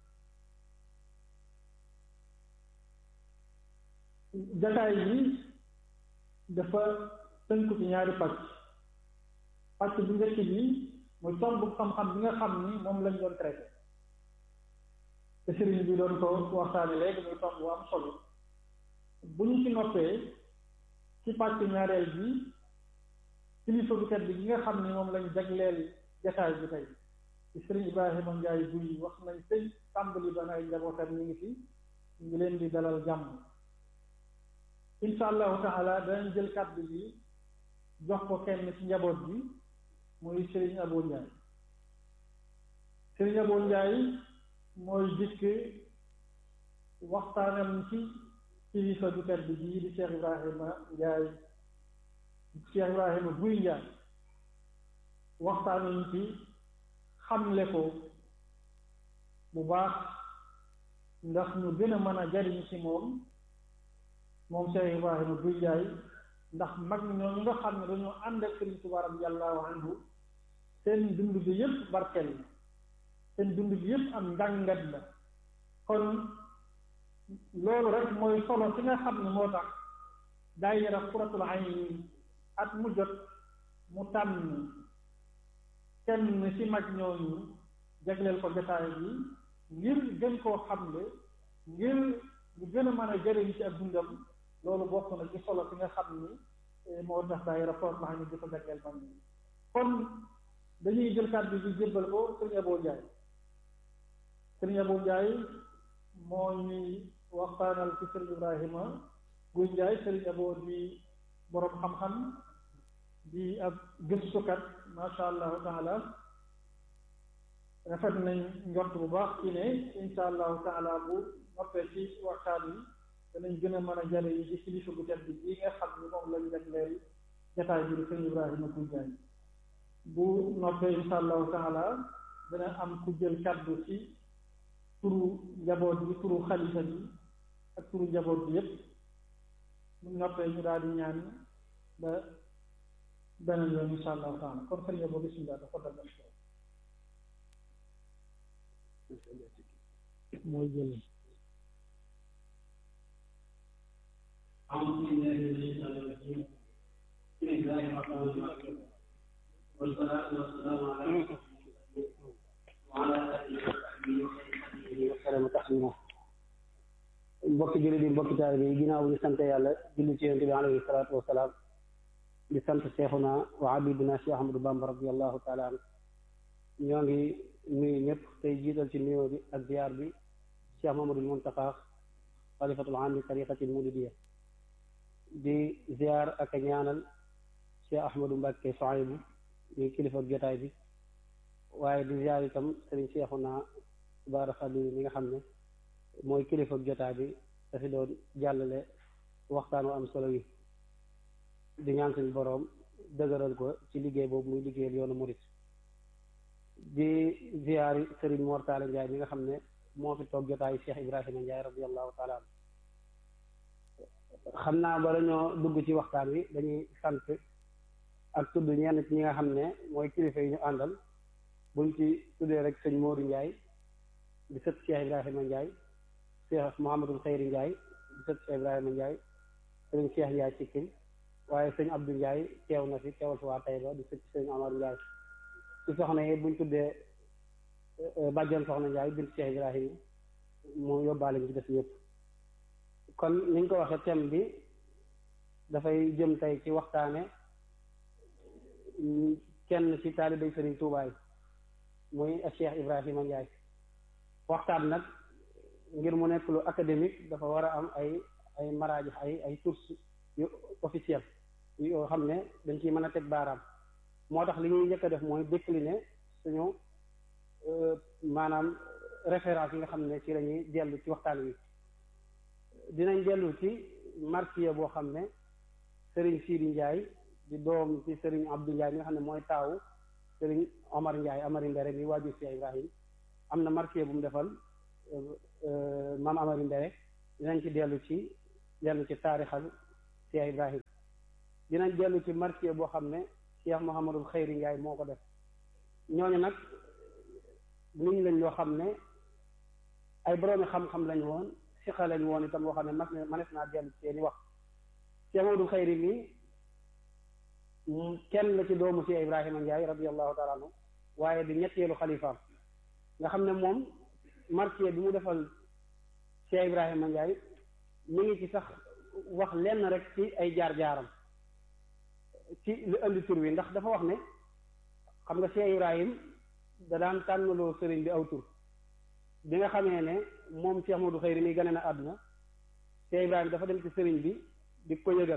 S2: bi jataay yi dafa tënku ci ñaari pàcc pàcc bu njëkk bi mooy tomb xam-xam bi nga xam ni moom lañ doon traité te sëriñ bi doon ko waxtaane léegi muy tomb bu am solo bu ñu ci noppee ci pàcc ñaareel bi kilifa bu tedd bi nga xam ni moom lañ jagleel jataay bi tey ci sëriñ Ibrahima Ndiaye buy wax nañ tey tàmbali ba ay njabootam ñu ngi fi ñu ngi leen di dalal jàmm insha allahu taala danañ jël kàddu bi jox ko kenn ci njaboot bi muy sëriñ Abo Ndiaye sëriñ Abo Ndiaye mooy dikk waxtaanam ci kilifa bu tedd bi di Cheikh Ibrahima Ndiaye Cheikh Ibrahima buy Ndiaye waxtaanam ci xamle ko bu baax ndax ñu gën a mën a jariñ ci moom moom Cheikh Ibrahima buy Ndiaye ndax mag ñooñu nga xam ne dañoo ànd ak Sëriñ Tuubaa radiyallaahu anhu seen dund bi yépp barkeel la seen dund bi yépp am njàngat la kon loolu rek mooy solo ci nga xam ne moo tax daayira Qurratul Ayni at mu jot mu tànn kenn ci mag ñooñu jagleel ko jotaay bi ngir gën koo xamle ngir ñu gën a mën a jëriñ ci ak dundam loolu bokk na ci solo ci nga xam ni moo tax daayira Qurratul Ayni di ko jagleel man ni kon dañuy jël kàddu bi jébbal ko sëriñ Abo Ndiaye sëriñ Abo Ndiaye moo ñuy waxtaanal ci sëriñ Ibrahima Guy Ndiaye sëriñ Abo di boroom xam-xam di ab gëstukat masha allahu taala rafet nañ njort bu baax ci ne insha allahu taala bu noppee ci waxtaan wi danañ gën a mën a jare yi ci kilifa bu tedd bi nga xam ni moom lañ jagleel jataay bi di sëriñ Ibrahima Guy Ndiaye bu noppee insha allahu taala dana am ku jël kàddu ci turu njaboot bi turu xalifa bi ak turu njaboot bi yépp bu noppee ñu daal di ñaan ba beneen yoon insha allahu taala kon sëñ Abo bismillah dafa dal mooy jël
S3: أعوذ بالله من الشيطان الرجيم بسم الله الرحمن الرحيم والصلاة والسلام على رسول الله وعلى آله وصحبه وسلم تسليما mbokki jullit yi mbokki taalibe yi ginnaaw bu ñu sant yàlla julli ci yonent bi alayhi salaatu wasalaam di sant seexuna wa habibuna Cheikh Ahmadou Bamba radiallahu taala an ñoo ngi nuyu ñëpp tey jiital ci nuyoo bi ak ziar bi Cheikh Mamadul Muntaqa xalifatul aam li tariqatil muridiyya di ziar ak a ñaanal Cheikh Ahmadou Mbacke Soaybu ñu kilifa jotaay bi waaye di ziar itam sëriñ seexuna Baara Xalil mi nga xam ne mooy kilifa jotaay bi dafi doon jàllale waxtaan wu am solo yi di ñaan suñu boroom dëgëral ko ci liggéey boobu muy liggéeyal yoonu murit di ziyaari sëriñ Mortale Ndiaye mi nga xam ne moo fi toog jotaayu Cheikh Ibrahima Ndiaye radiallahu taala an xam naa bala ñoo dugg ci waxtaan wi dañuy sant ak tudd ñenn ci ñi nga xam ne mooy kilifa yi ñu àndal buñ ci tuddee rek sëñ Modou Ndiaye di sët Cheikh Ibrahima Ndiaye Cheikh Mouhamadul Xeyri Ndiaye di sët Cheikh Ibrahima Ndiaye sëriñ Cheikh Ndiaye Cikkin waaye sëñ Abdou Ndiaye teew na fi teewal fi waa Taïba di sët sëñ Amar Ndiaye ci soxna yi buñ tuddee bàjjan soxna Ndiaye bint Cheikh Ibrahima mu yóbbaale ñu ci def yëpp kon ni ñu ko waxee thème bi dafay jëm tey ci waxtaane kenn ci taalibay sëriñ Tuubaay muy Cheikh Ibrahima Ndiaye waxtaan nag ngir mu nekk lu académique dafa war a am ay ay maraaji ay ay sources yu officiel yoo xam ne dañ ciy mën a teg baaraam moo tax li ñuy njëkk a def mooy décliner suñu maanaam référence yi nga xam ne ci la ñuy dellu ci waxtaan wi dinañ dellu ci marsiya boo xam ne Serigne Sidi Ndiaye di doom ci Serigne Abdou Ndiaye mi nga xam ne mooy taawu Serigne Omar Ndiaye Amari Mbere mi waajur Cheikh Ibrahim am na marsiya bu mu defal maam Amari Mbere
S4: dinañ ci dellu ci dellu ci taarixal Cheikh Ibrahim dinañ dellu ci marché boo xam ne Cheikh Mouhamadul Xayri Ndiaye moo ko def ñooñu nag nit lañ loo xam ne ay boroomi xam-xam lañu woon siqa lañu woon itam loo xam ne mas ne manes naa dellu ci seeni wax Cheikh Mouhamadul Xayri mi kenn la ci doomu Cheikh Ibrahima Ndiaye radiallahu taala anhu waaye di ñetteelu xalifaam nga xam ne moom marché bi mu defal Cheikh Ibrahima Ndiaye mi ngi ci sax wax lenn rek ci ay jaar-jaaram ci lu indi tur wi ndax dafa wax ne xam nga Cheikh Ibrahim da daan tànnaloo sëriñ bi aw tur bi nga xamee ne moom Cheikh Modou Xayri mi gane na àdduna Cheikh Ibrahim dafa dem ci sëriñ bi di ko yëgal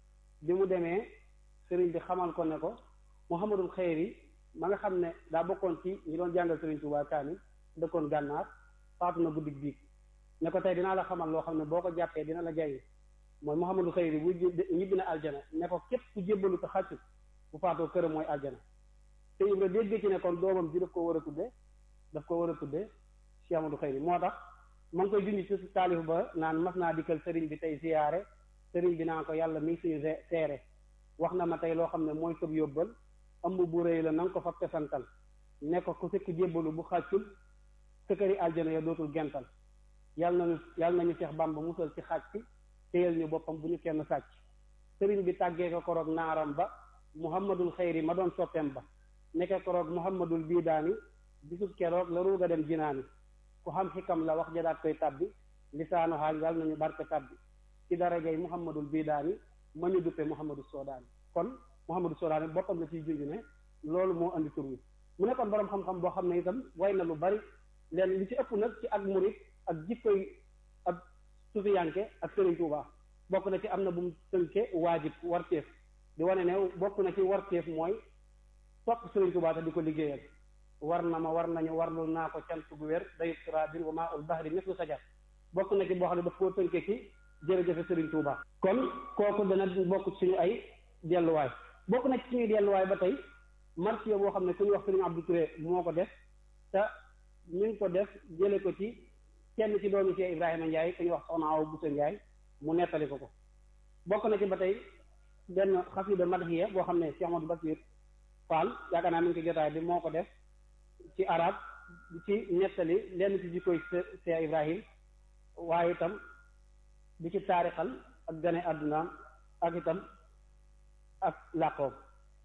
S4: bi mu demee sëriñ bi xamal ko ne ko Mouhamadul Xayri ma nga xam ne daa bokkoon ci ñi doon jàngal sëriñ Tuubaa kaamil dëkkoon gànnaar faatu na guddig biig ne ko tey dinaa la xamal loo xam ne boo ko jàppee dina la jariñ mooy Mouhamadul Xayri bu ñibbi na aljana ne ko képp ku jébbalu ko xàccu bu faatoo këram mooy aljana te Ibra dégg ci ne kon doomam ji daf ko war a tudde daf ko war a tudde Cheikh Amadou Xayri moo tax ma ngi koy junj ci taalif ba naan mas naa dikkal sëriñ bi tey siyaare sëriñ bi naan ko yàlla mi ngi suñu seere wax na ma tey loo xam ne mooy sëb yóbbal ëmb bu rëy la na nga ko fa tesantal ne ko ku sëkk jébbalu bu xàccul sëkkëri aljana ya dootul gental yàlla nañu yàlla nañu Seex Bàmba musal ci xàcc téyal ñu boppam bu ñu kenn sàcc sëriñ bi tàggee ko koroog naaram ba muhammadul xayri ma doon soppeem ba nekk koroog muhammadul biidaani bisub keroog la ruuga dem jinaani ku xam xikam la wax jadaat koy tabbi lisaanu xaal yàlla nañu barke tabbi ci darajay muhammadul biidaani ma ñu duppe muhammadul soodaani kon muhammadul soodaani boppam la ciy junj ne loolu moo andi tur wi mu nekkoon boroom xam-xam boo xam ne itam way na lu bari leen li ci ëpp nag ci ak murit ak jikkoy ak sufiyanke ak sëriñ Tuubaa bokk na ci am na bu mu tënke waajib warteef di wane ne bokk na ci warteef mooy topp sëriñ Tuubaa te di ko liggéeyal war na ma war nañu warlu naa ko cant gu wér dayub sirabin wa maa ul bahri mislu sajar bokk na ci boo xam ne daf koo tënke ci jërëjëfe sëriñ Tuubaa kon kooku dana bokk suñu ay delluwaay bokk na ci suñuy delluwaay ba tey marché boo xam ne ku ñu wax sëriñ Abdou Touré moo ko def te ñu ngi ko def jële ko ci kenn ci doomi Cheikh Ibrahima Ndiaye ku ñuy wax soxna Awa Bousso Ndiaye mu nettali ko ko bokk na ci ba tey benn xasida madhiya boo xam ne Cheikh Amadou Basir Fall yaakaar naa mi ngi ko jotaay bi moo ko def ci arab ci nettali lenn ci jikkoy Cheikh Ibrahim waaye itam di ci taarixal ak gane àddunaam ak itam ak làqoom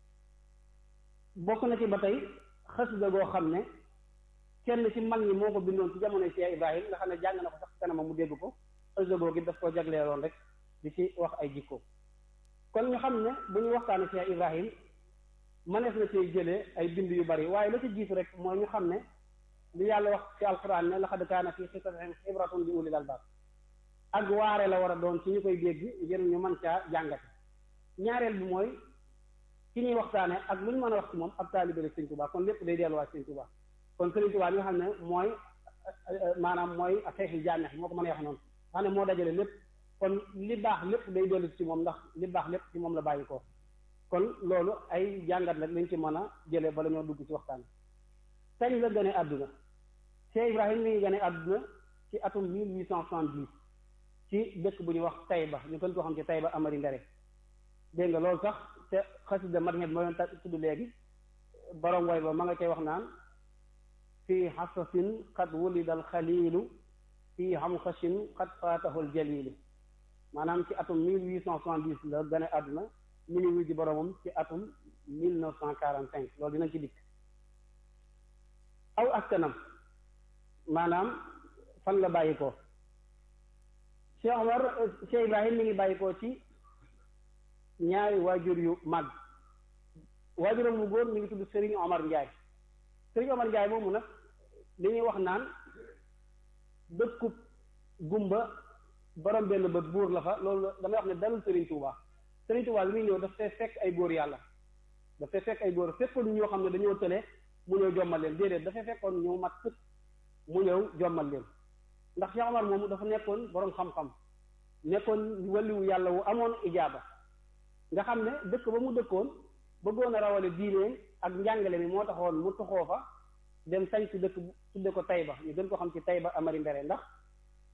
S4: bokk na ci ba tey xasida goo xam ne kenn ci mag ñi moo ko bindoon ci jamonoy Cheikh Ibrahim nga xam ne jàng na ko sax kanama mu dégg ko xasida goo gi daf ko jagleeloon rek di ci wax ay jikko kon ñu xam ne bu ñu waxtaanee Cheikh Ibrahim mënees na ci jëlee ay bind yu bari waaye la ci jiitu rek mooy ñu xam ne li yàlla wax ci alquran ne laqad kaana fii qisasihim ibratun li ulil albab ak waare la war a doon ci ñu koy dégg ngir ñu mën caa jàngate ñaareel bi mooy ki ñuy waxtaane ak lu ñu mën a wax ci moom ab taalibe la Sëriñ Tuubaa kon lépp day delluwaat Sëriñ Tuubaa kon Sëriñ Tuubaa li nga xam ne mooy maanaam mooy a xeexi jaanex moo ko mën a wax noonu xam ne moo dajale lépp kon li baax lépp day dellu ci moom ndax li baax lépp ci moom la bàyyi ko kon loolu ay jàngat rek lañ ci mën a jëlee bala ñoo dugg ci waxtaan kañ la gane àdduna Cheikh Ibrahim mi ngi gane àdduna ci atum mille huit cent soixante-dix ci dëkk bu ñuy wax Taïba ñu gën koo xam ci Taïba Amari Ndere dégg nga loolu sax te xasida madhab ma doon tudd léegi borom way ba ma nga cay wax naan fii xasasin qad wulida al xalilu fii xamxasin qad faatahu al jalilu maanaam ci atum mille huit cent soixante-dix la gane àdduna mi ngi wuy ji boromam ci atum mille neuf cent quarante cinq loolu dinañ ci dikk aw askanam maanaam fan la bàyyi ko Cheikh Omar Cheikh Ibrahim mi ngi bàyyi ko ci ñaari waajur yu mag waajuram mu góor mi ngi tudd Serigne Omar Ndiaye Serigne Omar Ndiaye moomu nag li ñuy wax naan dëkkub gumba borom benn bët buur la fa loolu damay wax ne dalul Serigne Touba Serigne Touba li muy ñëw daf fay fekk ay góor yàlla daf fay fekk ay góor fekkoon ñoo xam ne dañoo tële mu ñëw jommal leen déedéet dafay fekkoon ñu mat sëkk mu ñëw jommal leen ndax Cheikh Omar moomu dafa nekkoon borom xam-xam nekkoon waliwu yàlla wu amoon ijaaba nga xam ne dëkk ba mu dëkkoon bëggoon a rawale diine ak njàngale mi moo taxoon mu toxoo fa dem sañ si dëkk tudde ko Tayba ñu gën ko xam ci Tayba Amari Mbere ndax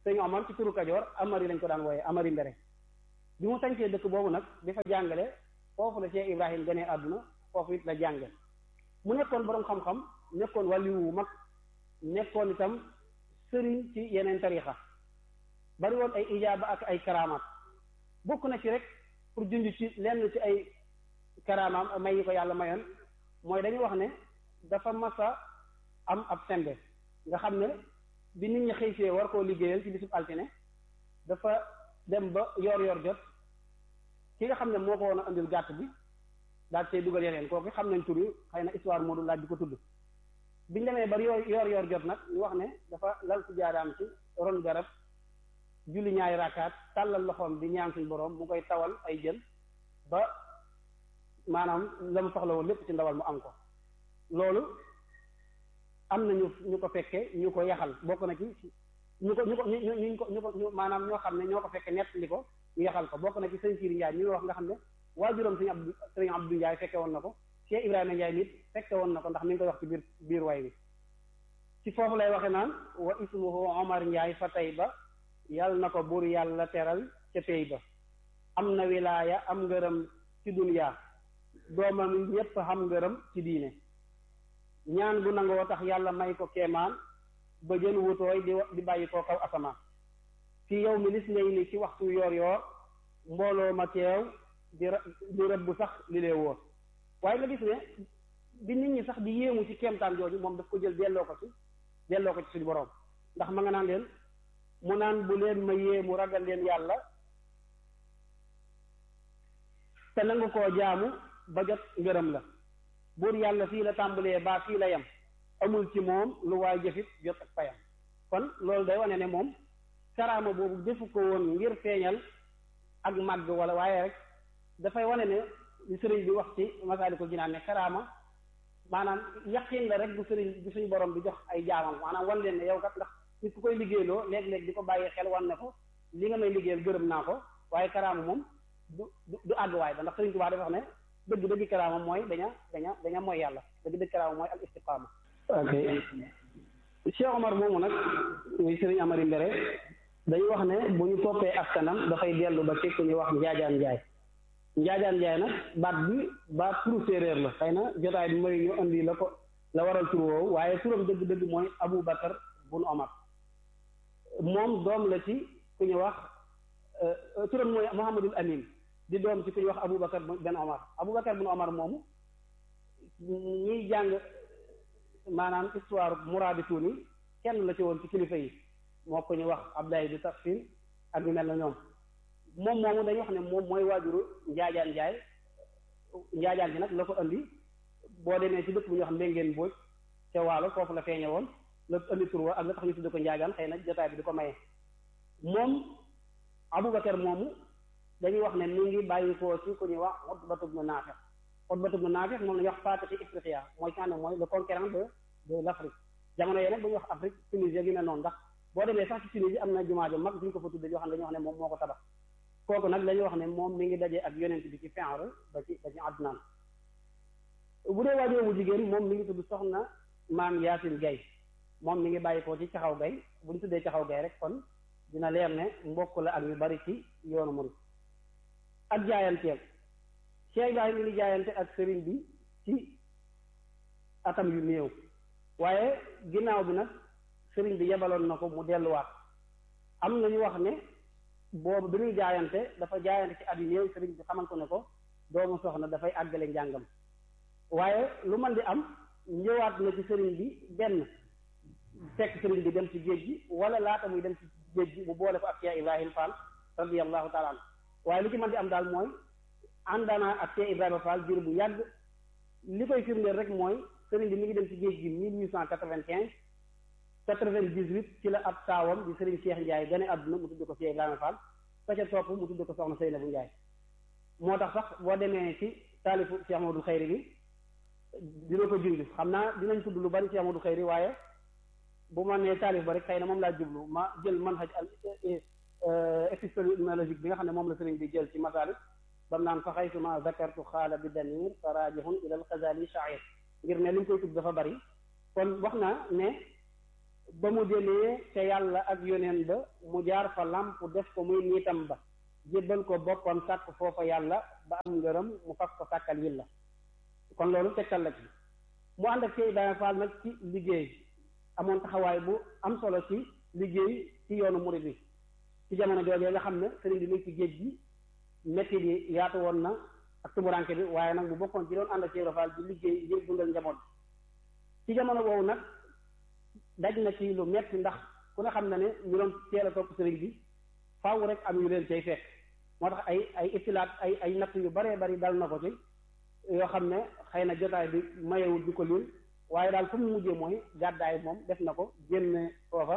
S4: sëñ Omar ci turu Kajoor Amari lañ ko daan wooyee Amari Mbere bi mu sañcee dëkk boobu nag di fa jàngale foofu la Cheikh Ibrahim gënee àdduna foofu it la jànge mu nekkoon boroom xam-xam nekkoon wàlliwu wu mag nekkoon itam sëriñ ci yeneen tarixa bari woon ay ijaaba ak ay karamaat bokk na ci rek pour junj ci lenn ci ay karamaam may yi ko yàlla mayoon mooy dañuy wax ne dafa masa am ab sembe nga xam ne bi nit ñi xëy see war koo liggéeyal ci bisub altine dafa dem ba yor yor jot ki nga xam ne moo ko woon a andil gàtt bi daal see dugal yeneen kooku xam nañ tur yi xëy na histoire moo du laaj di ko tudd biñ demee ba yor yor yor jot nag ñu wax ne dafa lal ci jaaraam ci ron garab julli ñaari raakaat tàllal loxoom di ñaan suñ boroom mu koy tawal ay jën ba maanaam la mu soxla woon lépp ci ndawal mu am ko loolu am na ñu ñu ko fekke ñu ko yaxal bokk na ci ñu ko ñu ko ñu ñu ko ñu ko ñu maanaam ñoo xam ne ñoo ko fekke nett li ko ñu yaxal ko bokk na ci sëñ Siiri Njaay ñu wax nga xam ne waajuram sëñ Abdu sëñ Abdu Njaay fekke woon na ko Cheikh Ibrahima Njaay nit fekke woon na ko ndax mi ngi koy wax ci biir biir way wi ci foofu lay waxe naan wa ismuhu Omar Njaay fa tey ba yàlla na ko buur yàlla teral ca pey ba am na wilaaya am ngërëm ci duniyaa doomam ñépp xam ngërëm ci diine ñaan gu nangoo tax yàlla may ko keemaan ba jën wutooy di di bàyyi koo kaw asamaan fi yow mi lis ngay ni ci waxtu yoor yoor mbooloo ma teew di di rëbb sax li lee wóor waaye nga gis ne bi nit ñi sax di yéemu ci keemtaan jooju moom daf ko jël delloo ko ci delloo ko ci suñu boroom ndax ma nga naan leen mu naan bu leen ma yéemu ragal leen yàlla te nangu koo jaamu ba jot ngërëm la buur yàlla fii la tàmbalee baa fii la yem amul ci moom lu waay jëfit jot ak payam kon loolu day wane ne moom karaama boobu defu ko woon ngir feeñal ak màgg wala waaye rek dafay wane ne li sëriñ bi wax ci Masaalikul Jinaan ne karaama maanaam yaqin la rek bu sëriñ bu suñu borom bi jox ay jaamam maanaam wan leen ne yow kat ndax nit ku koy liggéeyloo léeg-léeg di ko bàyyi xel wan ne ko li nga may liggéeyal gërëm naa ko waaye karaama moom du du àgguwaay ba ndax sëriñ Tuubaa dafa wax ne dëgg dëgg karaama mooy daña daña daña mooy yàlla dëgg dëgg karaama mooy al istiqaama ok Cheikh Omar moomu nag muy sëriñ Amari Mbere dañu wax ne bu ñu toppee askanam dafay dellu ba ci ku ñuy wax njaajaan njaay njaajaan njaay nag baat bi baat turu séeréer la xëy na jotaay bi mooy ñu indi la ko la waral tur woowu waaye turam dëgg-dëgg mooy Abu Bakar bun Omar moom doom la ci ku ñu wax turam mooy Muhammadul Amin di doom ci ku ñuy wax Abu Bakar ben Omar Abu Bakar bun Omar moomu ñuy jàng maanaam histoire muraabituuni kenn la ci woon ci kilifa yi moo ko ñu wax Abdoulaye di tafsir ak ñu mel na ñoom moom moomu dañuy wax ne moom mooy waajuru njaajaan njaay njaajaan bi nag la ko andi boo demee ci dëkk bu ñuy wax mbéngeen booj ca waalo foofu la feeñe woon la andi tur wa ak la tax ñu tudde ko njaajaan xëy na jotaay bi di ko maye moom Aboubacar moomu dañuy wax ne mi ngi bàyyi ko ci ku ñuy wax Utbatu bnu Naafi Utbatu bnu Naafi moom la ñuy wax Faatixi Ifriqiya mooy ci xam ne mooy le conquérant de de l' Afrique jamono yee nag bu ñuy wax Afrique Tunisie gi ne noonu ndax boo demee sax ci Tunisie am na jumaa ju mag bu ñu ko fa tudde yoo xam ne dañuy wax ne moom moo ko tabax kooku nag dañuy wax ne moom mi ngi dajee ak yonent bi ci Fi'l ba ci ba ci Adnaan bu dee waajur bu jigéen moom mi ngi tudd soxna maam Yaasin Gay moom mi ngi bàyyi ko ci caxaw gay bu ñu tuddee caxaw gay rek kon dina leer ne mbokk la ak ñu bari ci yoonu murid ak jaayanteel Cheikh Ibrahima mi ngi jaayante ak sëriñ bi ci atam yu néew waaye ginnaaw bi nag sëriñ bi yebaloon na ko mu delluwaat am na ñu wax ne boobu bi muy jaayante dafa jaayante ci at yu néew sëriñ bi xamal ko ne ko doomu soxna dafay àggale njàngam waaye lu man di am ñëwaat na ci sëriñ bi benn fekk sëriñ bi dem ci géej gi wala laata muy dem ci géej gi mu boole ko ak Cheikh Ibrahima Fall radiyallahu taala anhu waaye lu ci mën di am daal mooy àndaana ak Cheikh Ibrahima Fall jur bu yàgg li koy firndeel rek mooy sëriñ bi mi ngi dem ci géej gi mille huit cent quatre-vingt-quinze quatre-vingt-dix-huit ci la ab taawam di sëriñ Cheikh Ndiaye gane àdduna mu tudd ko Cheikh Ibrahima Fall ka ca topp mu tudd ko soxna Seynabou Ndiaye moo tax sax boo demee ci taalifu Cheikh Amadou Khayri bi dina ko junj xam naa dinañ tudd lu bari Cheikh Amadou Khayri waaye bu ma nee taalif ba rek xëy na moom laa jublu ma jël manhaj al épistémologique bi nga xam ne moom la sëriñ bi jël ci masalik bam naan fa xaysuma zakartu xaala bi damir fa raajihun ila al xazali shair ngir ne li ñu koy tudd dafa bari kon wax naa ne ba mu demee te yàlla ak yoneen ba mu jaar fa làmp def ko muy niitam ba jébbal ko boppam sàkk foofa yàlla ba am ngërëm mu fas ko sàkkal yilla kon loolu tegtal la ci mu ànd ak Cheikh Ibrahima Fall nag ci liggéey amoon taxawaay bu am solo ci liggéey ci yoonu murid bi ci jamono joojee nga xam ne sëriñ bi muy ci géej gi métti bi yaatu woon na ak tumuranke bi waaye nag bu bokkoon ci doon ànd ak Cheikh Ibrahima Fall di liggéey ngir dundal njaboot ci jamono boobu nag daj na ci lu metti ndax ku ne xam na ne ñu doon teel a topp sëriñ bi faaw rek am yu leen cay fekk moo tax ay ay itilaat ay ay natt yu baree bari dal na ko ci yoo xam ne xëy na jotaay bi mayewul di ko lul waaye daal fu mu mujjee mooy gàddaay moom def na ko génne foofa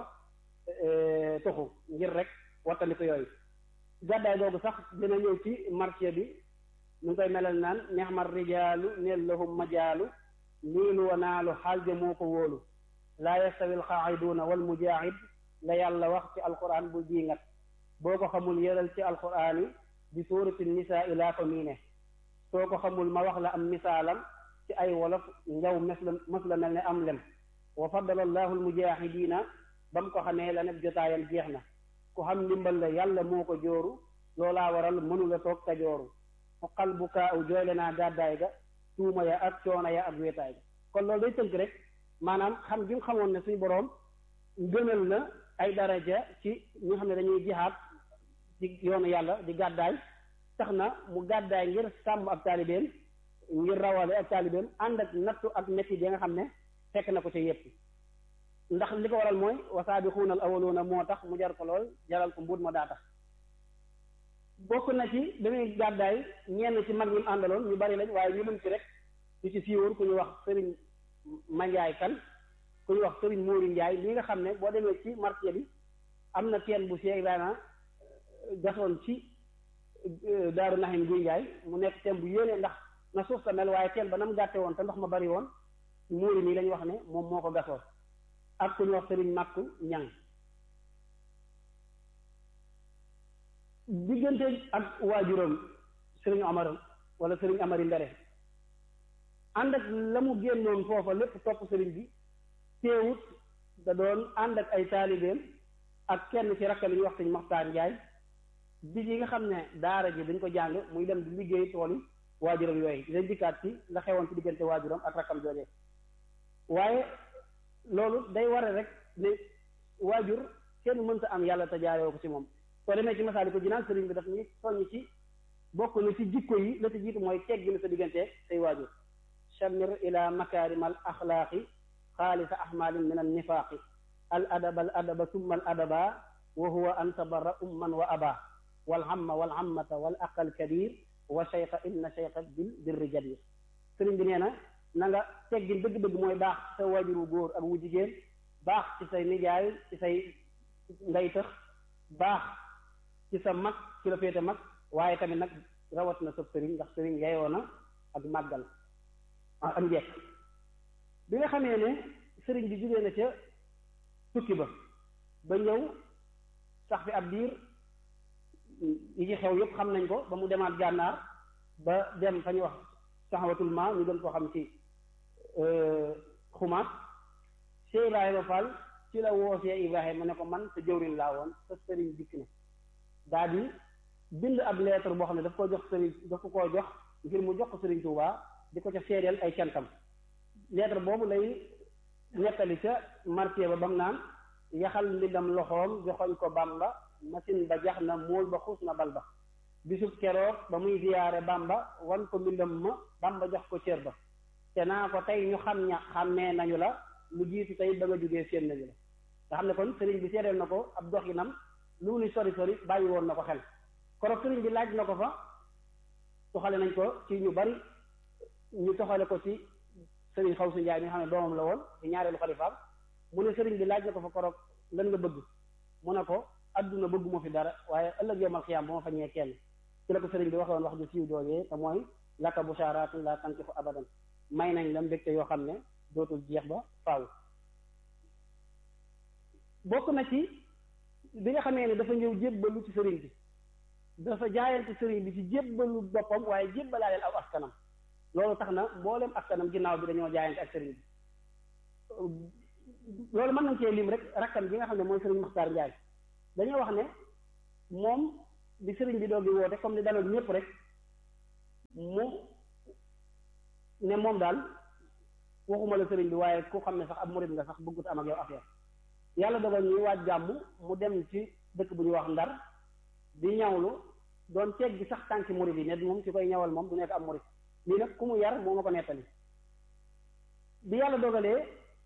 S4: toxu ngir rek wattandi ko yooyu gàddaay googu sax dina ñëw ci marché bi ñu ngi koy melal naan nexmar rijaalu neel lahum majaalu niilu wa naalu xaalja moo ko wóolu laa yastawi alqaaciduuna wal mujaahid la yàlla wax ci alquran bu jiingat boo ko xamul yëral ci alquran yi di suurati nisaa laa ko miine soo ko xamul ma wax la am misaalam ci ay wolof njaw mes la mës la mel ne am lem wa faddala allahu almujaahidiina ba mu ko xamee la neb jotaayam jeex na ku xam ndimbal la yàlla moo ko jooru loolaa waral mënula toog ka jooru xoqal bu kaa u jooyle naa gàddaay ga tuuma ya ak coono ya ak wéetaay ga kon loolu day tënk rek maanaam xam gi nga xamoon ne suñu boroom gënal na ay daraja ci ñi nga xam ne dañuy jihaad ci yoonu yàlla di gàddaay tax na mu gàddaay ngir sàmm ak taalibeem ngir rawale ak taalibeem ànd ak nattu ak métti yi nga xam ne fekk na ko ca yépp ndax li ko waral mooy wasaabiquuna al awwaluuna moo tax mu jar ko lool jaral ko mbuut ma daa tax bokk na ci dañuy gàddaay ñenn ci mag ñi mu àndaloon ñu bari lañ waaye ñu mën ci rek ñu ci siiwóor ku ñu wax sëriñ Mandiaye kan ku ñu wax sëriñ Mouri Ndiaye li nga xam ne boo demee ci marché bi am na teen bu Cheikh Ibrahima gasoon ci daaru naxim guy Ndiaye mu nekk teen bu yéene ndax na suuf sa mel waaye teen ba na mu gàtte woon te ndox ma bari woon Mouri nii lañu wax ne moom moo ko gasoon ak ku ñu wax sëriñ Màkku Ñang diggante ak waajuram sëriñ Omar wala sëriñ Amari Ndere ànd ak la mu génnoon foofa lépp topp sëriñ bi teewut da doon ànd ak ay taalibeem ak kenn ci rakkal yi ñuy wax sëñ Maxtaar Njaay bi yi nga xam ne daara ji dañ ko jàng muy dem di liggéey tool yi waajuram yooyu dinañ dikkaat ci la xewoon ci diggante waajuram ak rakkam joojee waaye loolu day ware rek ne waajur kenn mënta am yàlla te jaaree ko ci moom soo demee ci masaali ko jinaan sëriñ bi daf ñuy soññ ci bokk na ci jikko yi la ci jiitu mooy teggi na sa diggante say waajur chamir ila makaarimal axlaaqi xaalisa ahmalin min an nifaaqi al adaba al adaba summa al adaba wa huwa an tabarra umman wa aba wal hamma wal hammata wal aqal kabir wa cheikha inna cheikha bil birri jadir sëriñ bi nee na na nga teggin dëgg-dëgg mooy baax sa waajur wu góor ak wu jigéen baax ci say nijaay ci say ndey tëx baax ci sa mag ci la féete mag waaye tamit nag rawat na sab sëriñ ndax sëriñ yeyoo na ak màggal am njekk bi nga xamee ne sëriñ bi jógee na ca tukki ba ba ñëw sax fi ab diir yi ci xew yépp xam nañ ko ba mu demaat gànnaar ba dem fa ñu wax saxawatul ma ñu gën koo xam ci xumaat Cheikh Ibrahima Fall ci la woosee Ibrahima ne ko man sa jëwriñ laa woon sa sëriñ dikk ne daal di bind ab lettre boo xam ne daf ko jox sëriñ daf ko koo jox ngir mu jox ko sëriñ Touba di ko ca seedeel ay cantam lettre boobu lay nettali ca marché ba bam naan yaxal mbindam loxoom joxoñ ko Bamba machine ba jax na móol ba xuus na bal ba bisub keroog ba muy ziyaare Bamba wan ko mbindam ma Bamba jox ko cër ba te naa ko tey ñu xam ña xàmmee nañu la lu jiitu tey ba nga jógee seen nañu la nga xam ne kon sëriñ bi seedeel na ko ab doxinam lu mu ni sori sori bàyyi woon na ko xel koroog sëriñ bi laaj na ko fa toxale nañ ko ci ñu bari ñu toxale ko ci sëriñ xaw su njaay mi nga xam ne doomam la woon ci ñaareelu xalifaam mu ne sëriñ bi laaj na ko fa koroog lan nga bëgg mu ne ko adduna bëgguma fi dara waaye ëllëg yomal xiyaam ba ma fa ñee kenn ci la ko sëriñ bi waxoon wax ju siiw joojee te mooy laka bushaaraatun laa tankifu abadan may nañ la mbégte yoo xam ne dootul jeex ba faaw bokk na ci bi nga xamee ne dafa ñëw jébbalu ci sëriñ bi dafa jaayante sëriñ bi ci jébbalu boppam waaye jébbalaaleel aw askanam loolu tax na mboolem askanam ginnaaw bi dañoo jaayante ak sëriñ bi loolu mën nañ cee lim rek rakkam bi nga xam ne mooy sëriñ Maxtaar Njaay dañoo wax ne moom bi sëriñ bi doog di woote comme ni daloon ñëpp rek mu ne moom daal waxuma la sëriñ bi waaye ku xam ne sax ab murid nga sax bëggut am ak yow affaire yàlla dogal ñuy waaj gàmmu mu dem ci dëkk bu ñuy wax ndar di ñawlu doon ceeg gi sax tànki murid yi ne moom ci koy ñawal moom du nekk am murid lii nag ku mu yar moo ma ko nettali bi yàlla dogalee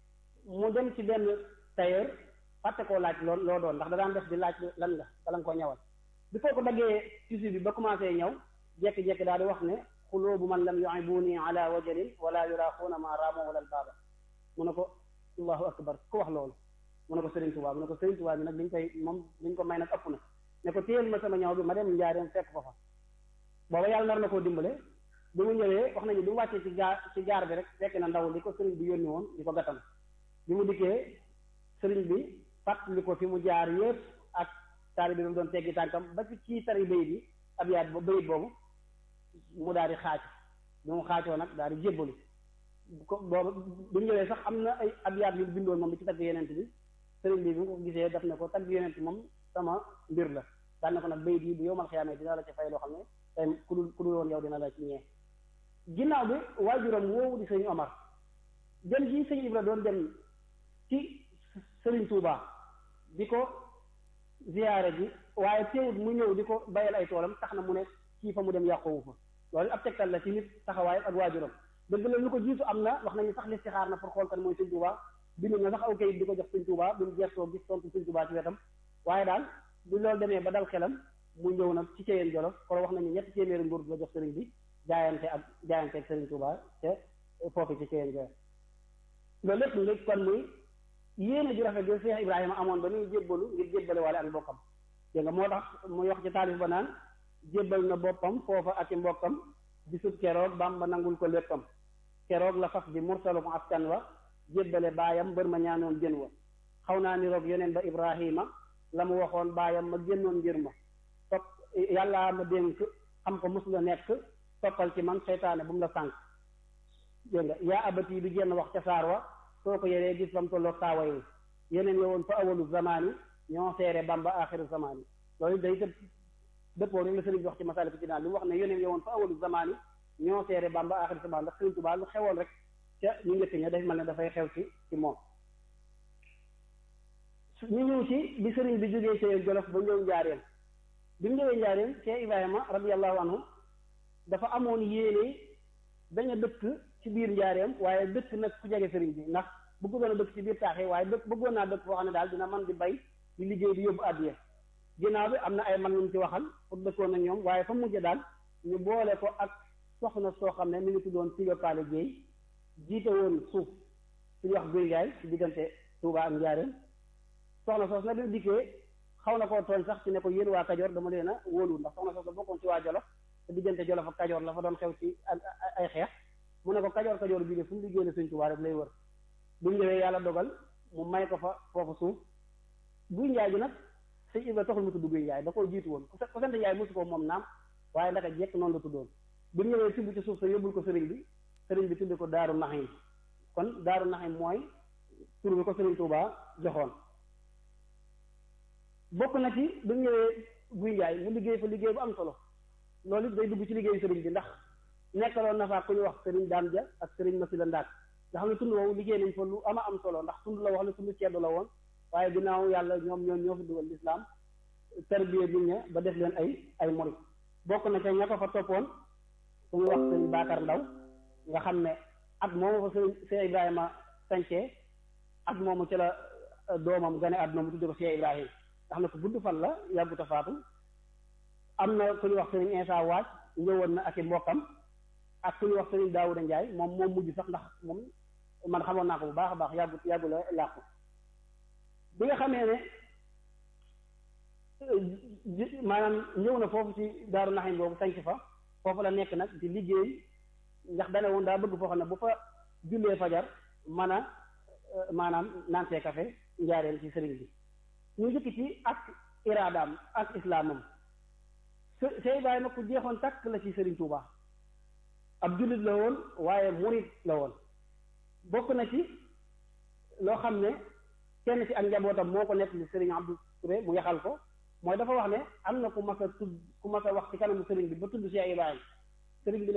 S4: mu dem ci benn tailleur fàtte koo laaj loo loo doon ndax da daan def di laaj lan nga bala nga ko ñawal bi foo ko daggee tissu bi ba commencé ñëw jekki-jekki daal di wax ne xuloobu man lam yuibuni ala wajalin wala yuraaxuuna ma raamo wala albaaba mu ne ko allahu akbar ku wax loolu mu ne ko Serigne Touba mu ne ko Serigne Touba bi nag liñ koy moom liñ ko may nag ëpp na ne ko téyel ma sama ñaw bi ma dem njaareem fekk ko fa booba yàlla nar na koo dimbale bi mu ñëwee wax nañu bi mu wàccee ci gaar ci gaar bi rek fekk na ndaw li ko sëriñ bi yónni woon di ko gàttam bi mu dikkee sëriñ bi fàttali ko fi mu jaar yëpp ak taali bi mu doon teggi tànkam ba ci kii tari bayit yi ab yaat ba bayit boobu mu daal di xaaj bi mu xaacoo nag daal di jébbalu ko boobu bi mu ñëwee sax am na ay ab yaat yu bindoon moom bi ci tagg yenent bi sëriñ bi bi mu ko gisee daf ne ko tagg yenent moom sama mbir la daan na ko nag bayit yi bu yowmal xiyaamee dina la ci fay loo xam ne tey ku dul ku dul woon yow dina la ci ñee ginnaaw bi waajuram woowu di sëñ Omar dem ji sëñ Ibra doon dem ci sëriñ Touba di ko ziyaare ji waaye teewut mu ñëw di ko bayal ay toolam tax na mu ne kii fa mu dem yàqoowu fa loolu ab tegtal la ci nit taxawaay ak waajuram dëgg la lu ko jiitu am na wax nañu sax listixaar na pour xool kan mooy sëñ Touba bindu na sax aw kayit di ko jox sëñ Touba bi mu gestoo gis tontu sëñ Touba ci wetam waaye daal bu loolu demee ba dal xelam mu ñëw nag ci Ceyeen Jolof kon wax nañu ñetti téeméeri nguur la jox sëriñ bi jaayante ak jaayante ak Serigne Touba te foofu ci Ceyeen Jolof loolu lépp nga kon muy yéene ju rafet bi Cheikh Ibrahima amoon ba muy jébbalu ngir jébbale waale ak mbokkam dégg nga moo tax muy wax ci taalif ba naan jébbal na boppam foofa ak i mbokkam bisub keroog Bamba nangul ko léppam keroog la faf di mursalum askan wa jébbale baayam mbër ma ñaanoon jën wa xaw naa ni roog yeneen ba Ibrahima la mu waxoon baayam ma génnoon ngir ma topp yàllaa ma dénk xam ko mos la nekk toppal ci man seytaane bu mu la sànq dégg nga yaa abati bi génn wax ca saar wa soo ko yeree gis bam tolloog saawa yi yeneen yowoon fa awalu zamaani ñoo seere bamba axiru zamaani loolu day tëb dëppoo rek la sëriñ bi wax ci masalik ci naan li mu wax ne yeneen yowoon fa awalu zamaani ñoo seere bamba axiru zamaani ndax sëriñ Tuubaa lu xewoon rek ca ñu njëkk ña daf mel ne dafay xew ci ci moom ñu ñëw ci bi sëriñ bi jógee ci Jolof ba ñëw njaareen bi mu ñëwee njaareen Cheikh Ibrahima radiyallahu anhu dafa amoon yéene daña dëkk ci biir njaareem waaye dëkk nag ku jege sëriñ bi ndax bëggoon a dëkk ci biir taax yi waaye dëkk bëggoon naa dëkk foo xam ne daal dina man di bay di liggéey di yóbbu addiya ginnaaw bi am na ay man ñu ci waxal pour dëkkoon ak ñoom waaye fa mujj daal ñu boole ko ak soxna soo xam ne mi ngi tuddoon Siga Paale Jéey jiite woon suuf suñu wax guy gaay ci diggante Touba ak njaareem soxna soos nag bi dikkee xaw na koo tooñ sax ci ne ko yéen waa Kajoor dama leen a wóolu ndax soxna soos la bokkoon ci waa Jolof te diggante Jolof ak Kajoor la fa doon xew ci ay xeex mu ne ko Kajoor Kajoor bii de fu mu liggéey la Sëñ Tuubaa rek lay wër bu ñëwee yàlla dogal mu may ko fa foofu suuf guy njaay gi nag sëñ Ibra taxul mu tudd guy njaay da koo jiitu woon ku sant njaay mosu ko moom naam waaye ndaka jekk noonu la tuddoon bu ñëwee tibb ci suuf sa yóbbul ko sëriñ bi sëriñ bi tudd ko Daaru Naxim kon Daaru Naxim mooy tur bi ko Sëriñ Tuubaa joxoon bokk na ci bu ñëwee guy njaay mu liggéey fa liggéey bu am solo loolu it day dugg ci liggéeyu sëriñ bi ndax nekkaloon na fa ku ñu wax sëriñ daam ja ak sëriñ Masila Ndaak nga xam ne tund woowu liggéey nañ fa lu ama am solo ndax tund la wax ne tund ceddo la woon waaye ginnaaw yàlla ñoom ñoo ñoo fi dugal lislaam tarbiya nit ña ba def leen ay ay murit bokk na ca ña ko fa toppoon ku ñu wax sëriñ Baakar Ndaw nga xam ne at moomu fa sëriñ Cheikh Ibrahima sancee at moomu ci la doomam gane àdduna mu tudde ko Cheikh Ibrahima nga xam ne ko gudd fan la yàgguta faatu am na ku ñu wax sëriñ Insa Waaj ñëwoon na ak i mbokkam ak ku ñuy wax sëriñ Daawuda Njaay moom moom mujj sax ndax moom man xamoon naa ko bu baax a baax yàggu yàggu la làqu bi nga xamee ne maanaam ñëw na foofu ci daaru naxim boobu sanc fa foofu la nekk nag di liggéey ndax dane woon daa bëgg foo xam ne bu fa jullee fajar mën a maanaam naantee café njaareel ci sëriñ bi ñu njëkk ci ak iraadaam ak islaamam Sëñ Ibrahima ku jeexoon takk la ci sëriñ Tuubaa ab jullit la woon waaye murit la woon bokk na ci loo xam ne kenn ci ak njabootam moo ko nekk li sëriñ Abdou Touré mu yaxal ko mooy dafa wax ne am na ku mas a tudd ku mas a wax ci kanamu sëriñ bi ba tudd Cheikh Ibrahima sëriñ bi ne